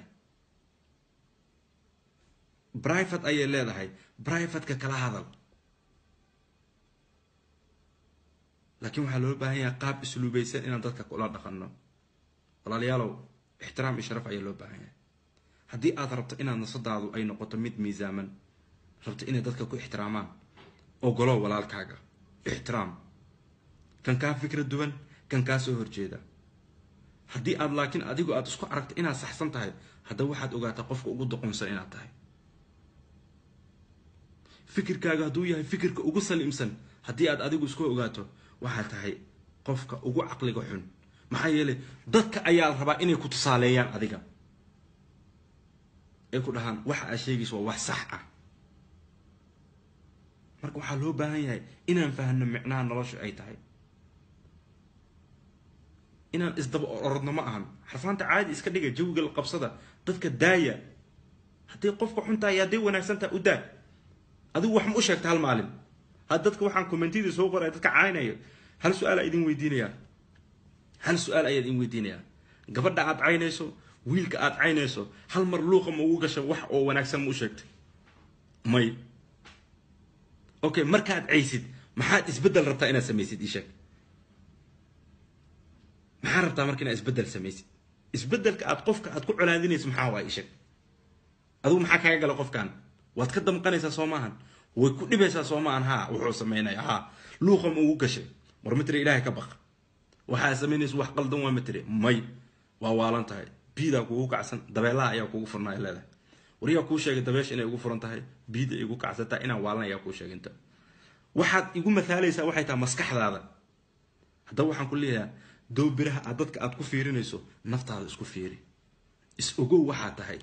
A: brivate ayay leedahay brivateka kala hadal laakiin waxaa loo baahan yahay qaab isluubaysan inaan dadka kula dhaqanno walaalayaalow ixtiraam iyo sharaf ayaa loo baahan yahay haddii aad rabto inaad nasadaadu ay noqoto mid miisaaman rabto inay dadka ku ixtiraamaan ogolow walaalkaaga ixtiraam kan kaa fikra duwan kan kaa soo horjeeda haddii aad laakiin adigu aad isku aragto inaad saxsan tahay haddaba waxaad ogaataa qofka ugu doqonsan inaad tahay fikirkaaga hadduu yahay fikirka ugu saliimsan haddii aad adigu isku ogaato waxaad tahay qofka ugu caqliga xun maxaa yeelay dadka ayaa la rabaa inay ku tusaaleeyaan adiga ay ku dhahaan waxa aad sheegayso waa wax sax ah marka waxaa loo baahan yahay inaan fahno micnaha nolosha ay tahay inaan isdaba orodno ma ahan xarfaanta caadi iska dhiga jawiga la qabsada dadka daaya haddii qofka xuntahay hadday wanaagsantaha u daa adigu wax ma u sheegta hal maalin had dadka waxaan commentidii soo qoraya dadka caynayo hal su-aal aa idin weydiinayaa hal su-aal ayaa idin weydiinayaa gabadha aad caynayso wiilka aad caynayso hal mar luuqa ma ugu gasha wax oo wanaagsan ma u sheegtay may okay markaad caysid maxaad isbeddel rabtaa inaad samaysid ii sheeg maxaa rabtaa marka inaad isbeddel samaysid isbeddelka aad qofka aad ku colaadinayso maxaa waa ii sheeg adigu maxaa kaaga gala qofkan waad ka damqanaysaa soo maahan way ku dhibaysaa soo maahan haa wuxuu samaynaya haa luuqa ma ugu gashay war matire ilaahay ka baq waxaa samaynaysa wax qaldan waa matire may waa waalan tahay biidaa kugu kacsan dabeelaha ayaa kugu furnaa leedahay war yaa kuu sheegay dabeesha inay igu furan tahay biida igu kacsantaa inaan waalan ayaa kuu sheeginta waxaad igu mathaalaysaa waxay tahay maskaxdaada haddaba waxaan ku leeyahaa dowbiraha aad dadka aad ku fiirinayso naftaada isku fiiri is ogow waxaa tahay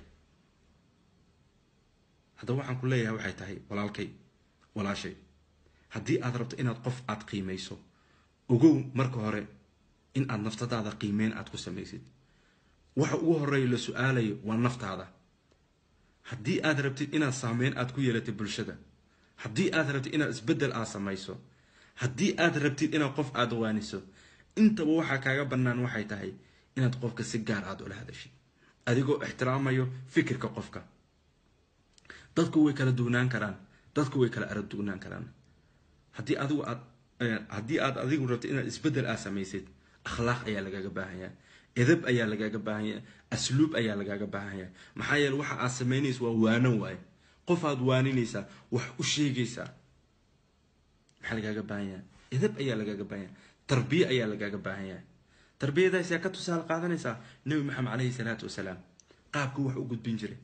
A: haddaba waxaan ku leeyahay waxay tahay walaalkay walaashay haddii aad rabto inaad qof aad qiimayso ogow marka hore in aad naftadaada qiimeyn aad ku samaysid waxa ugu horeeya la su-aalayo waa naftaada haddii aad rabtid inaad saameyn aad ku yeelatid bulshada haddii aad rabtid inaad isbeddel aad samayso haddii aad rabtid inaad qof aad waaniso intaba waxaa kaaga bannaan waxay tahay inaad qofka si gaar aad ula hadashid adigoo ixtiraamayo fikirka qofka dadku way kala dugnaan karaan dadku way kala arag dugnaan karaan haddii adigu aad haddii aad adigu rabto inaad isbeddel aad samaysid akhlaaq ayaa lagaaga baahanyaa edab ayaa lagaaga baahanyaa asluub ayaa lagaaga baahanyaa maxaa yeele waxa aad samaynaysa waa waanan waaye qof aad waaninaysaa wax u sheegaysaa maxaa lagaaga baahanyaa edab ayaa lagaaga baahanyaa tarbiye ayaa lagaaga baahanyaa tarbiyadaas yaa ka tusaale qaadanaysaa nebi maxamed caleyhi salaatu wasalaam qaabka wax u gudbin jiray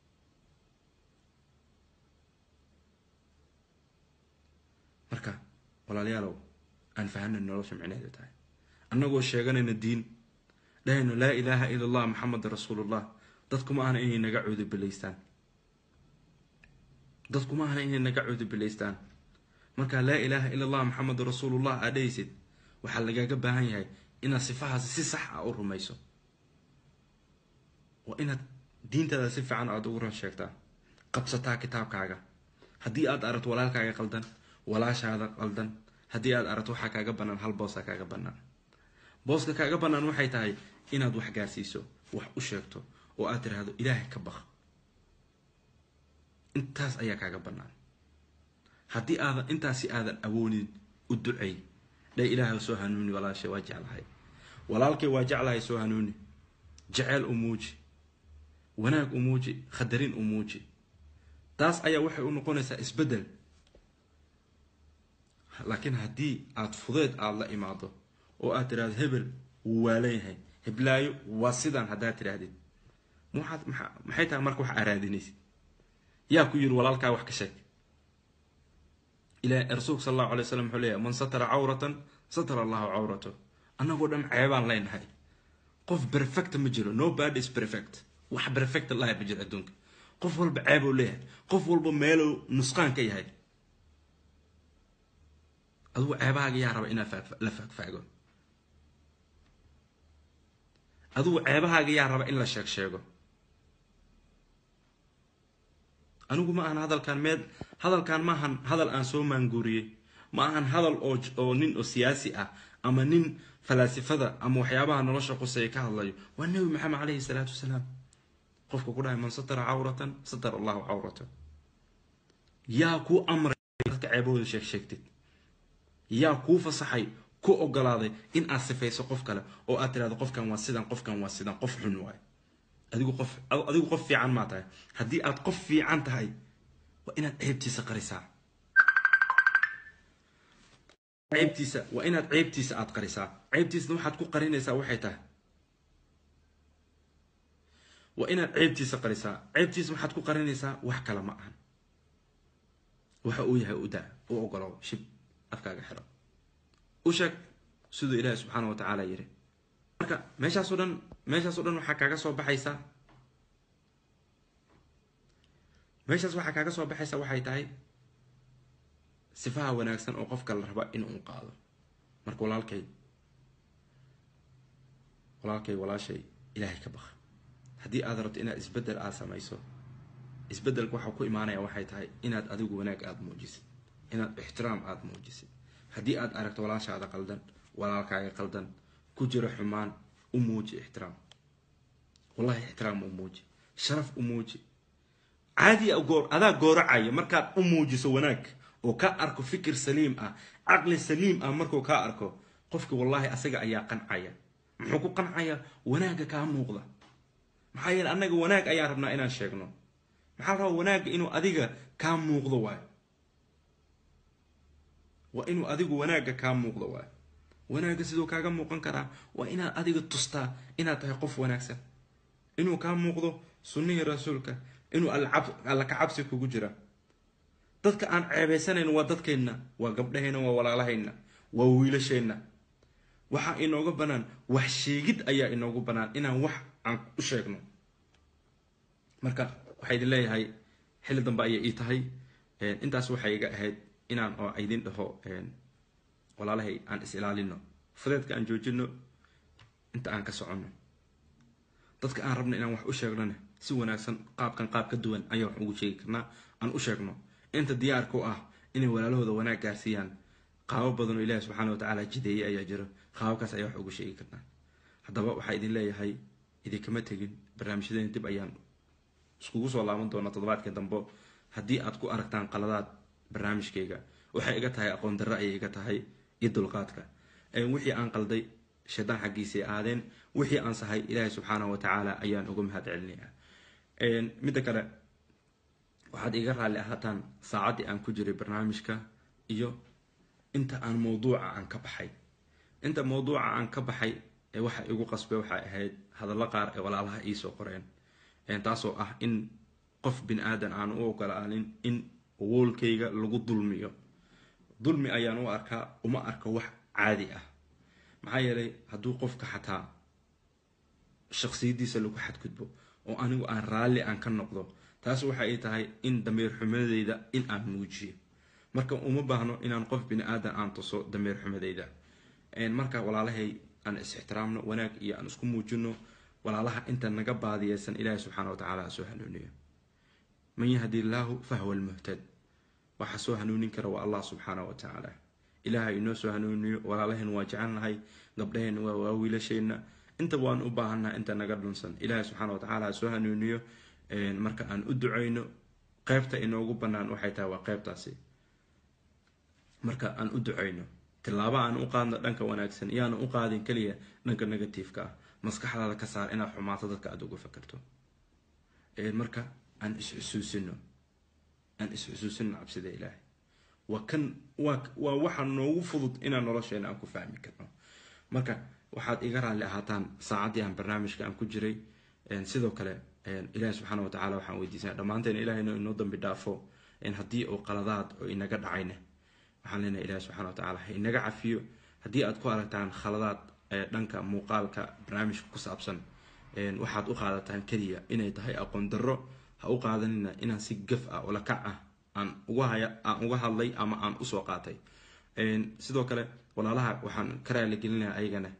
A: marka walaalayaalow aan fahanay nolosha micnaheeda tahay annagoo sheeganayna diin dhahayno laa ilaaha ila allah maxameda rasuulullah dadkuma ahna inay naga cuudubilaystaan dadkuma ahna inay naga cuudubilaystaan markaa laa ilaaha ila allah maxamedu rasuulullah aad dhahaysid waxaa lagaaga baahan yahay inaad sifahaasi si sax ah u rumayso waa inaad diintaada si fiican aada ugu ran sheegtaa qabsataa kitaabkaaga haddii aad aragto walaalkaaga qaldan walaashaada qaldan haddii aad aragto waxaa kaaga bannaan hal boosaa kaaga bannaan booska kaaga bannaan waxay tahay inaad wax gaarsiiso wax u sheegto oo aad tiraahdo ilaahay ka baq intaas ayaa kaaga bannaan haddii aadan intaasi aadan awoonin u ducay dha ilaahay soo hanuuni walaashay waa jeclahay walaalkay waa jeclahay soo hanuuni jeceyl u muuji wanaag u muuji khadarin u muuji taas ayaa waxay u noqonaysaa isbeddel laakiin haddii aada fudeed aada la imaado oo aad tiraahdo hebel wuu waalan yahay heblaayo waa sidaan haddaad tidhaahdid maxaad maa maxay tahay marka wax araadinaysid yaa ku yiri walaalkaa wax ka sheeg ila rasuulka sal allahu alay slam wuxuu leeyahy man satara cawratan satara allahu cawrato annagoo dhan ceebaan leenahay qof perfecta ma jiro no bad is perfect wax perfect lahay ma jiro adduunka qof walba ceebuu leeyahay qof walba meeluu nusqaan ka yahay adugu ceebahaaga yaa raba inaad la faagfaago adugu ceebahaaga yaa raba in la sheeg sheego anigu ma ahan hadalkaan meed hadalkaan ma ahan hadal aan soo maanguuriyey ma ahan hadal oo oo nin oo siyaasi ah ama nin falaasifada ama waxyaabaha nolosha quseeya ka hadlayo waa nebi maxamed caleyhi salaatu wasalaam qofka ku dhahay man satara cawratan satara allahu cawrata yaa kuu amray dadka ceebahooda sheeg sheegtid yaa kuu fasaxay ku ogolaaday in aad sifayso qof kale oo aad tirahdo qofkan waa sidan qofkan waa sidan qof xun waay adigu qof adigu qof fiican maa tahay haddii aad qof fiican tahay waa inaad ceebtiisa qarisaa ceebtiisa waa inaad ceebtiisa aad qarisaa ceebtiisna waxaad ku qarinaysaa waxay tahay waa inaad ceebtiisa qarisaa ceebtiisa maxaad ku qarinaysaa wax kale ma ahan waxa uu yahay udaa u ogolow shib afkaaga xiro u sheeg siduu ilaahi subxaana wa tacaala yiri marka meeshaasoo dhan meeshaasoo dhan waxaa kaaga soo baxaysaa meeshaas waxaa kaaga soo baxaysa waxay tahay sifaha wanaagsan oo qofka la raba in uu qaado marka walaalkay walaalkay walaashay ilaahay ka baqa haddii aad rabto inaad isbeddel aad samayso isbeddelka waxaa ku imaanaya waxay tahay inaad adigu wanaag aada muujisid inaad ixtiraam aada muujisid haddii aad aragto walaashaada qaldan walaalkaaga qaldan ku jiro xumaan u muuji ixtiraam wallahi ixtiraam u muuji sharaf u muuji caadi goor adaa gooracaya markaad u muujiso wanaag oo ka arko fikir saliim ah caqli saliim ah markuu kaa arko qofki wallahi asaga ayaa qancaya muxuu ku qancaya wanaagga kaa muuqda maxaa yeele annaga wanaag ayaan rabnaa inaan sheegno maxaa la rabaa wanaagga inuu adiga kaa muuqdo waayo waa inuu adigu wanaagga kaa muuqdo waayo wanaagga siduu kaaga muuqan karaa waa inaad adiga tustaa inaad tahay qof wanaagsan inuu kaa muuqdo sunnihii rasuulka inuu alla ka cabsi kugu jira dadka aan ceebaysanayn waa dadkeenna waa gabdhaheenna waa walaalahayna waa wiilasheenna waxaa inooga banaan wax sheegid ayaa inoogu banaan inaan wax aan u sheegno marka waxaa idin leeyahay xilli dambe ayay ii tahay intaas waxay iga ahayd inaan oo idin dhaho walaalahay aan is ilaalino fudeedka aan joojino inta aan ka soconno dadka aan rabno inaan wax u sheegnona si wanaagsan qaabkan qaab ka duwan ayaa wax ugu sheegi karnaa aan u sheegno inta diyaarka u ah inay walaalahooda wanaag gaarsiiyaan qaabo badan oo ilaahi subxaana watacaala jideeyey ayaa jiro qaababkaas ayaa wax ugu sheegi karnaa haddaba waxaa idin leeyahay idinkama tegin barnaamijyadeena dib ayaan iskugu soo laaban doonaa toddobaadka dambe haddii aad ku aragtaan qaladaad barnaamijkayga waxay iga tahay aqoon darro ayay iga tahay iyo dulqaadka wixii aan qalday shaydaan xaggiisay aadeen wixii aan sahay ilaahay subxaana wa tacaala ayaan uga mahad celinayaa midda kale waxaad iga raalli ahaataan saacaddii aan ku jiray barnaamijka iyo inta aan mawduuca aan ka baxay inta mawduuca aan ka baxay ee waxa igu qasbay waxay ahayd hadallo qaar ee walaalaha iisoo qoreen taasoo ah in qof bin aadan aan u ogolaanin in woolkayga lagu dulmiyo dulmi ayaan u arkaa uma arko wax caadi ah maxaa yeelay hadduu qofka xataa shaksiyadiisa lagu xadgudbo oo anigu aan raalli aan ka noqdo taas waxa ay tahay in dameer xumadeyda in aan muujiyo marka uma baahno inaan qof bini aadan aan tuso dameer xumadeyda marka walaalahay aan is-ixtiraamno wanaag iyo aan isku muujino walaalaha inta naga baadiyeysan ilaahi subxaana watacaala ha soo hanuuniyo man yahdi illaahu fahwa lmuhtad waxa soo hanuunin kara waa allah subxaana wa tacaala ilaahay inoo soo hanuuniyo walaalaheen waa jecelnahay gabdhaheenna waa waa wiilasheenna intaba waan u baahannaha inta naga dhunsan ilaahay subxaana watacaala ha soo hanuuniyo marka aan u duceyno qeybta inoogu bannaan waxay tahay waa qeybtaasi marka aan u duceyno tillaabo aan u qaadno dhanka wanaagsan iyaana u qaadin keliya dhanka negativeka ah maskaxdaada ka saar inaad xumaato dadka aada uga fakerto marka aan is-xusuusino aan is-xusuusino cabsida ilaahay waa kan waa waa waxa noogu fudud inaan nolosheena aan ku fahmi karno marka waxaad iga raalli ahaataan saacaddii aan barnaamijka aan ku jiray sidoo kale ilaahi subxaana watacaala waxaan weydiisana dhammaanteen ilahayna inoo dambi dhaafo haddii uu qaladaad oo inaga dhacayna waxaan leenahay ilahi subxana watacaala ha inaga cafiyo haddii aad ku aragtaan khaladaad dhanka muuqaalka barnaamijka ku saabsan waxaad u qaadataan keliya inay tahay aqoon darro ha u qaadanina inaan si gaf ah oo lakac ah aan uga haya aan uga hadlay ama aan usoo qaatay sidoo kale walaalaha waxaan ka raaligelinayaa ayagana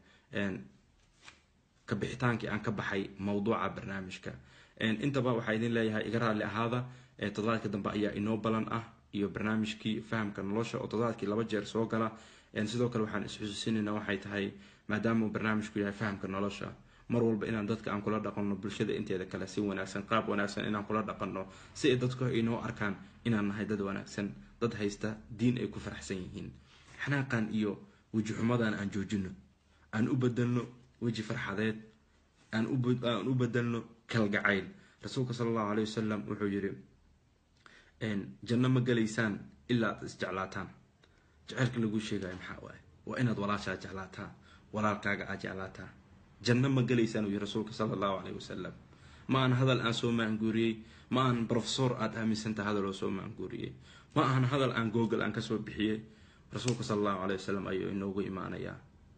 A: kabixitaankii aan ka baxay mawduuca barnaamijka intaba waxaa idin leeyahay iga raalli ahaada toddobaadka dambe ayaa inoo balan ah iyo barnaamijkii fahamka nolosha oo toddobaadkii laba jeer soo gala sidoo kale waxaan isxusuusinayna waxay tahay maadaama uu barnaamijku yahay fahamka nolosha mar walba inaan dadka aan kula dhaqanno bulshada inteeda kale si wanaagsan qaab wanaagsan inaan kula dhaqanno si ay dadku inoo arkaan inaan nahay dad wanaagsan dad haysta diin ay ku faraxsan yihiin xanaaqan iyo weji xumadan aan joojino aan u bedelno weji farxadeed aan u bedelno kalgacayl rasuulka sala allahu aley wasalam wuxuu yiri janno ma gelaysaan ilaa aad isjeclaataan jaceylka lagu sheegayo maxaa waaye waa inaad walaashaa jeclaataa walaalkaaga aad jeclaataa janno ma gelaysaan uu yiri rasuulka sala allahu caleyhi wasalam ma aan hadal aan soo maanguuriyey ma aan professor aada aaminsantaha hadal oo soo maanguuriyey ma ahan hadal aan google aan kasoo bixiyey rasuulka sala allahu calay wasalam ayuu inoogu imaanayaa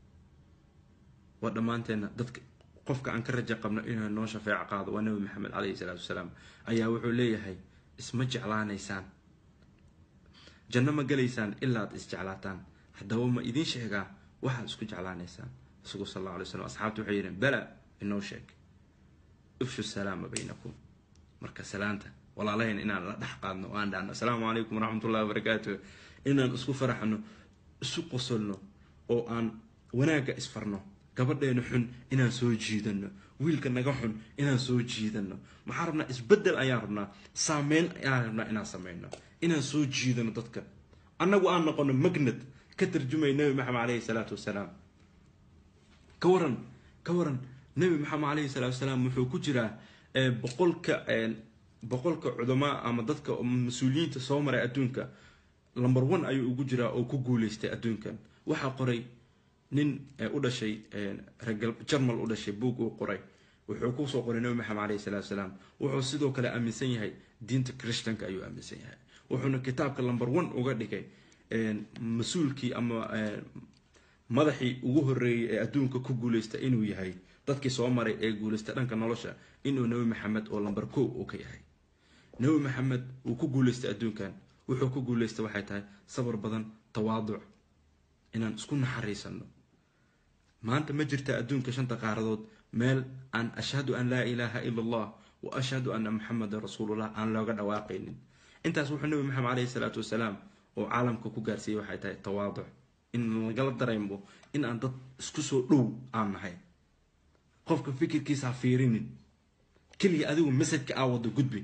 A: waa dhammaanteenna dadka qofka aan ka raja qabno inuu noo shafeeco qaado waa nabi maxamed caleyhi salaatu wasalaam ayaa wuxuu leeyahay isma jeclaanaysaan janno ma galaysaan ilaa ad isjeclaataan haddaba ma idiin sheegaa waxaad isku jeclaanaysaan rasuulku sal alla alay slam asxaabtu waxay yidheen bala inoo sheeg ifshu salaama baynakum marka salaanta walaalahayn inaan la dhex qaadno o aan dhahno asalaamu calaykum waraxmatullahi wabarakaatu inaan isku faraxno isu qosolno oo aan wanaagga isfarno gabadheena xun inaan soo jiidano wiilka naga xun inaan soo jiidano maxaan rabnaa isbedel ayaan rabnaa saameyn ayaan rabnaa inaan sameyno inaan soo jiidano dadka annagu aan noqono magnad ka tarjumay nabi maxamed caleyhi salaatu wasalaam ka waran ka waran nabi maxamed caleyhi salaatu wasalaam wuxuu ku jiraa boqolka boqolka cudamaa ama dadka mas-uuliyiinta soo maray adduunka number one ayuu ugu jiraa oo ku guuleystay adduunkan waxaa qoray nin u dhashay regal jarmal u dhashay buug uu qoray wuxuu kusoo qoray nabi maxamed caleyhi salaatu wasalaam wuxuu sidoo kale aaminsan yahay diinta christanka ayuu aaminsan yahay wuxuuna kitaabka number one uga dhigay mas-uulkii ama madaxii ugu horeeyey ee adduunka ku guuleysta inuu yahay dadkii soo maray ee guuleystay dhanka nolosha inuu nabi maxamed oo lamber ko uu ka yahay nabi maxamed uu ku guuleystay adduunkan wuxuu ku guuleystay waxay tahay sabar badan tawaaduc inaan isku naxariisano maanta ma jirta adduunka shanta qaaradood meel aan ashhadu an laa ilaaha ila allah wa ashhadu anna maxamedan rasuulullah aan looga dhawaaqaynin intaas wuxuu nabi maxamed caleyhi salaatu wasalaam oo caalamka ku gaarsiiyey waxay tahay tawaaduc in lagala dareemo in aan dad isku soo dhow aan nahay qofka fikirkiisa ha fiirinin keliya adigu masajka aa wado gudbi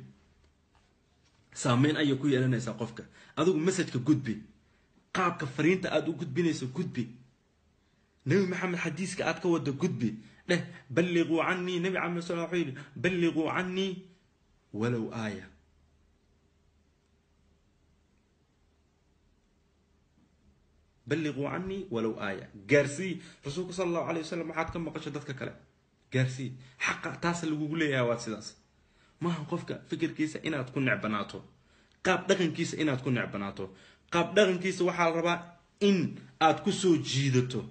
A: saameyn ayay ku yeelanaysaa qofka adigu masajka gudbi qaabka fariinta aada u gudbinayso gudbi nabi maxamed xadiiska aad ka wado gudbi dheh balliquu canii nabi camed sal wuxuu yidhi balliquu canii walow aaya balliquu canii walow aaya gaarsii rasuulka sala allahu calay wasalam waxaad ka maqasho dadka kale gaarsii xaqa taasa lagugu leeyahay waad sidaas maaha qofka fikirkiisa inaad ku necbanaato qaab dhaqankiisa inaad ku necbanaato qaab dhaqankiisa waxaa la rabaa in aad ku soo jiidato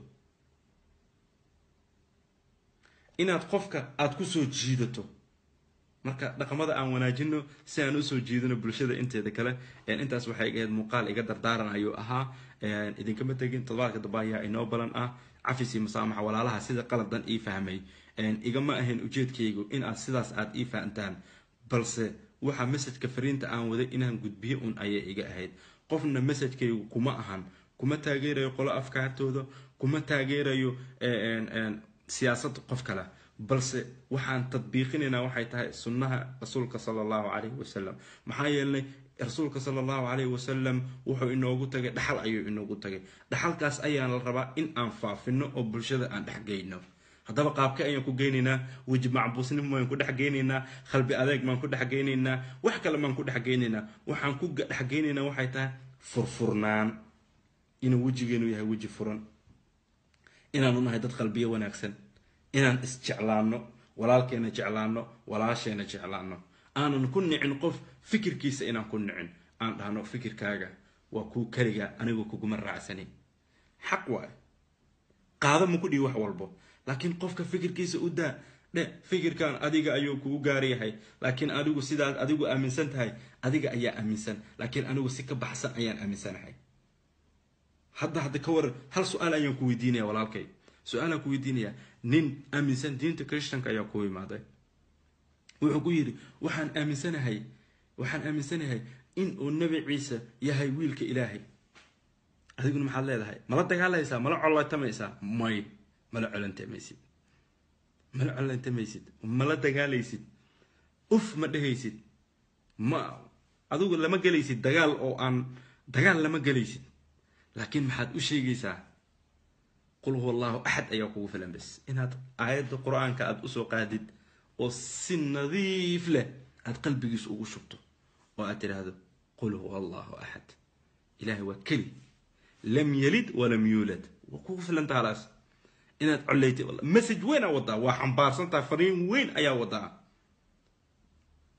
A: inaad qofka aada ku soo jiidato marka dhaqamada aan wanaajino si aan usoo jiidano bulshada inteeda kale intaas waxay ahayd muuqaal iga dardaaran ayuu ahaa idinkama tegin todobaadka dambe ayaa inoo balan ah cafis iyo masaamaxa walaalaha sida qaladan ii fahmay igama ahayn ujeedkaygu in aad sidaas aada ii fahantaan balse waxa masajka fariinta aan waday inaan gudbiyo un ayay iga ahayd qofna masajkaygu kuma ahan kuma taageerayo qolo afkaartooda kuma taageerayo siyaasada qof kale balse waxaan tadbiiqinaynaa waxay tahay sunnaha rasuulka sala allahu calayhi wasalam maxaa yeelnay rasuulka sala allahu calayhi wasalam wuxuu inoogu tagay dhaxal ayuu inoogu tagay dhaxalkaas ayaan la rabaa in aan faafino oo bulshada aan dhexgeyno haddaba qaabka ayaan ku geynaynaa weji macbuusnimo maan ku dhexgeynaynaa qalbi adeeg maan ku dhexgeynaynaa wax kale maan ku dhexgeynaynaa waxaan ku dhexgeynaynaa waxay tahay furfurnaan inuu wejigeenu yahay weji furan inaanu nahay dad qalbiyo wanaagsan inaan isjeclaano walaalkeena jeclaano walaasheena jeclaano aanan ku nicin qof fikirkiisa inaan ku nicin aan dhahno fikirkaaga waa kuu keliga anigu kuguma raacsanin xaq waay qaado ma ku dhihi wax walbo laakiin qofka fikirkiisa u daa dhe fikirkan adiga ayuu kugu gaaryahay laakiin adigu sidaad adigu aaminsan tahay adiga ayaa aaminsan laakiin anigu si ka baxsan ayaan aaminsanahay hadda hadda ka waran hal su-aal ayaan ku weydiinaya walaalkay su-aalaan ku weydiinaya nin aaminsan diinta christanka ayaa ku imaaday wuxuu ku yidhi waxaan aaminsanahay waxaan aaminsanahay in uu nabi ciise yahay wiilka ilaahay adiguna maxaad leedahay mala dagaalaysaa mala colatamaysaa may mala colantamaysid mala colantamaysid mala dagaalaysid uf ma dhehaysid ma adigu lama gelaysid dagaal oo aan dagaal lama gelaysid laakiin maxaad u sheegaysaa qul huwa allahu axad ayaa kugu filan bas inaad aayadda qur-aanka aada usoo qaadid oo si nadiif leh aada qalbigiisa ugu shubto oo aad tidhaahdo qul huwa allahu axad ilahay waa keli lam yalid walam yuulad waa kugu filanta halaas inaad coleytay message weyn aa wadaa waa xambaarsantaha fariin weyn ayaa wadaa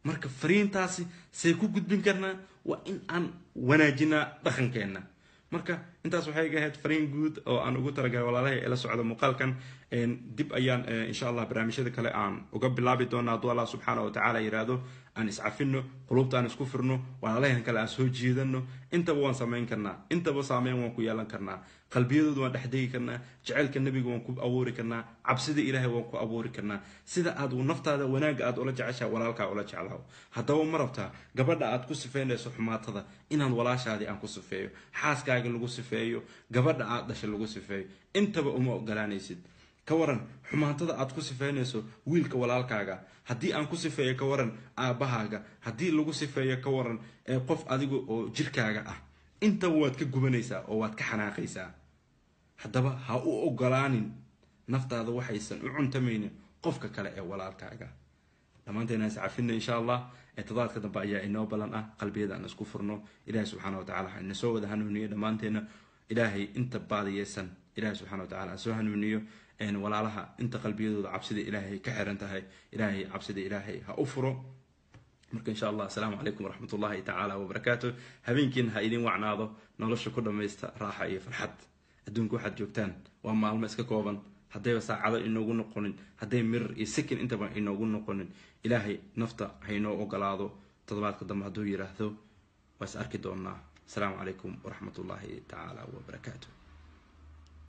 A: marka fariintaasi say ku gudbin karnaa waa in aan wanaajinaa dhaqankeenna marka intaas waxay iga ahayd fariin guud oo aan ugu talagalay walaalahay ila socda muuqaalkan dib ayaan insha allah barnaamijyada kale aan uga bilaabi doona hadduu allah subxaana wa tacaala yiraahdo aan iscafino qulubta aan isku firno walaalahan kale aan soo jiidano intaba waan samayn karnaa intaba saameyn waan ku yeelan karnaa qalbiyadooda waan dhexdegi karnaa jaceylka nebiga waan ku abuuri karnaa cabsida ilaahay waan ku abuuri karnaa sida aad naftaada wanaagga aad ula jeceshaha walaalkaa ula jeclaho haddaba ma rabtaa gabadha aad ku sifeynayso xumaatada inaan walaashaadii aan ku sifeeyo xaaskaaga lagu sifeeyo gabadha aad dhashay lagu sifeeyo intaba uma ogolaanaysid ka waran xumaatada aad ku sifeynayso wiilka walaalkaaga haddii aan ku sifeeyo ka waran aabbahaaga haddii lagu sifeeyo ka waran ee qof adiga oo jirkaaga ah intaba waad ka gubanaysaa oo waad ka xanaaqaysaa haddaba ha u ogolaanin naftaada waxaysan u cuntamaynin qofka kale ee walaalkaaga dhammaanteena is cafina insha allah ee todobaadka dambe ayaa inoo ballan ah qalbiyada aan isku furno ilaahay subxaana wa tacala ha ina soo wada hanuuniyo dhammaanteena ilaahay inta baadiyeysan ilaahay subxana wa tacala ha soo hanuuniyo walaalaha inta qalbiyadooda cabsida ilaahay ka xiran tahay ilaahay cabsida ilaahay ha u furo marka insha allah asalaamu calaykum waraxmat ullahi tacaala wabarakaatu habeenkiina ha idin wacnaado nolosha ku dhammaysta raaxa iyo farxad adduunka waxaad joogtaan waa maalmo iska kooban haddayba saacado inoogu noqonin hadday mirir iyo sakin intaba inoogu noqonin ilaahay nafta haynoo ogolaado toddobaadka dambe hadduu yiraahdo waa is arki doonaa asalaamu calaykum waraxmat ullahi tacaala wabarakaatu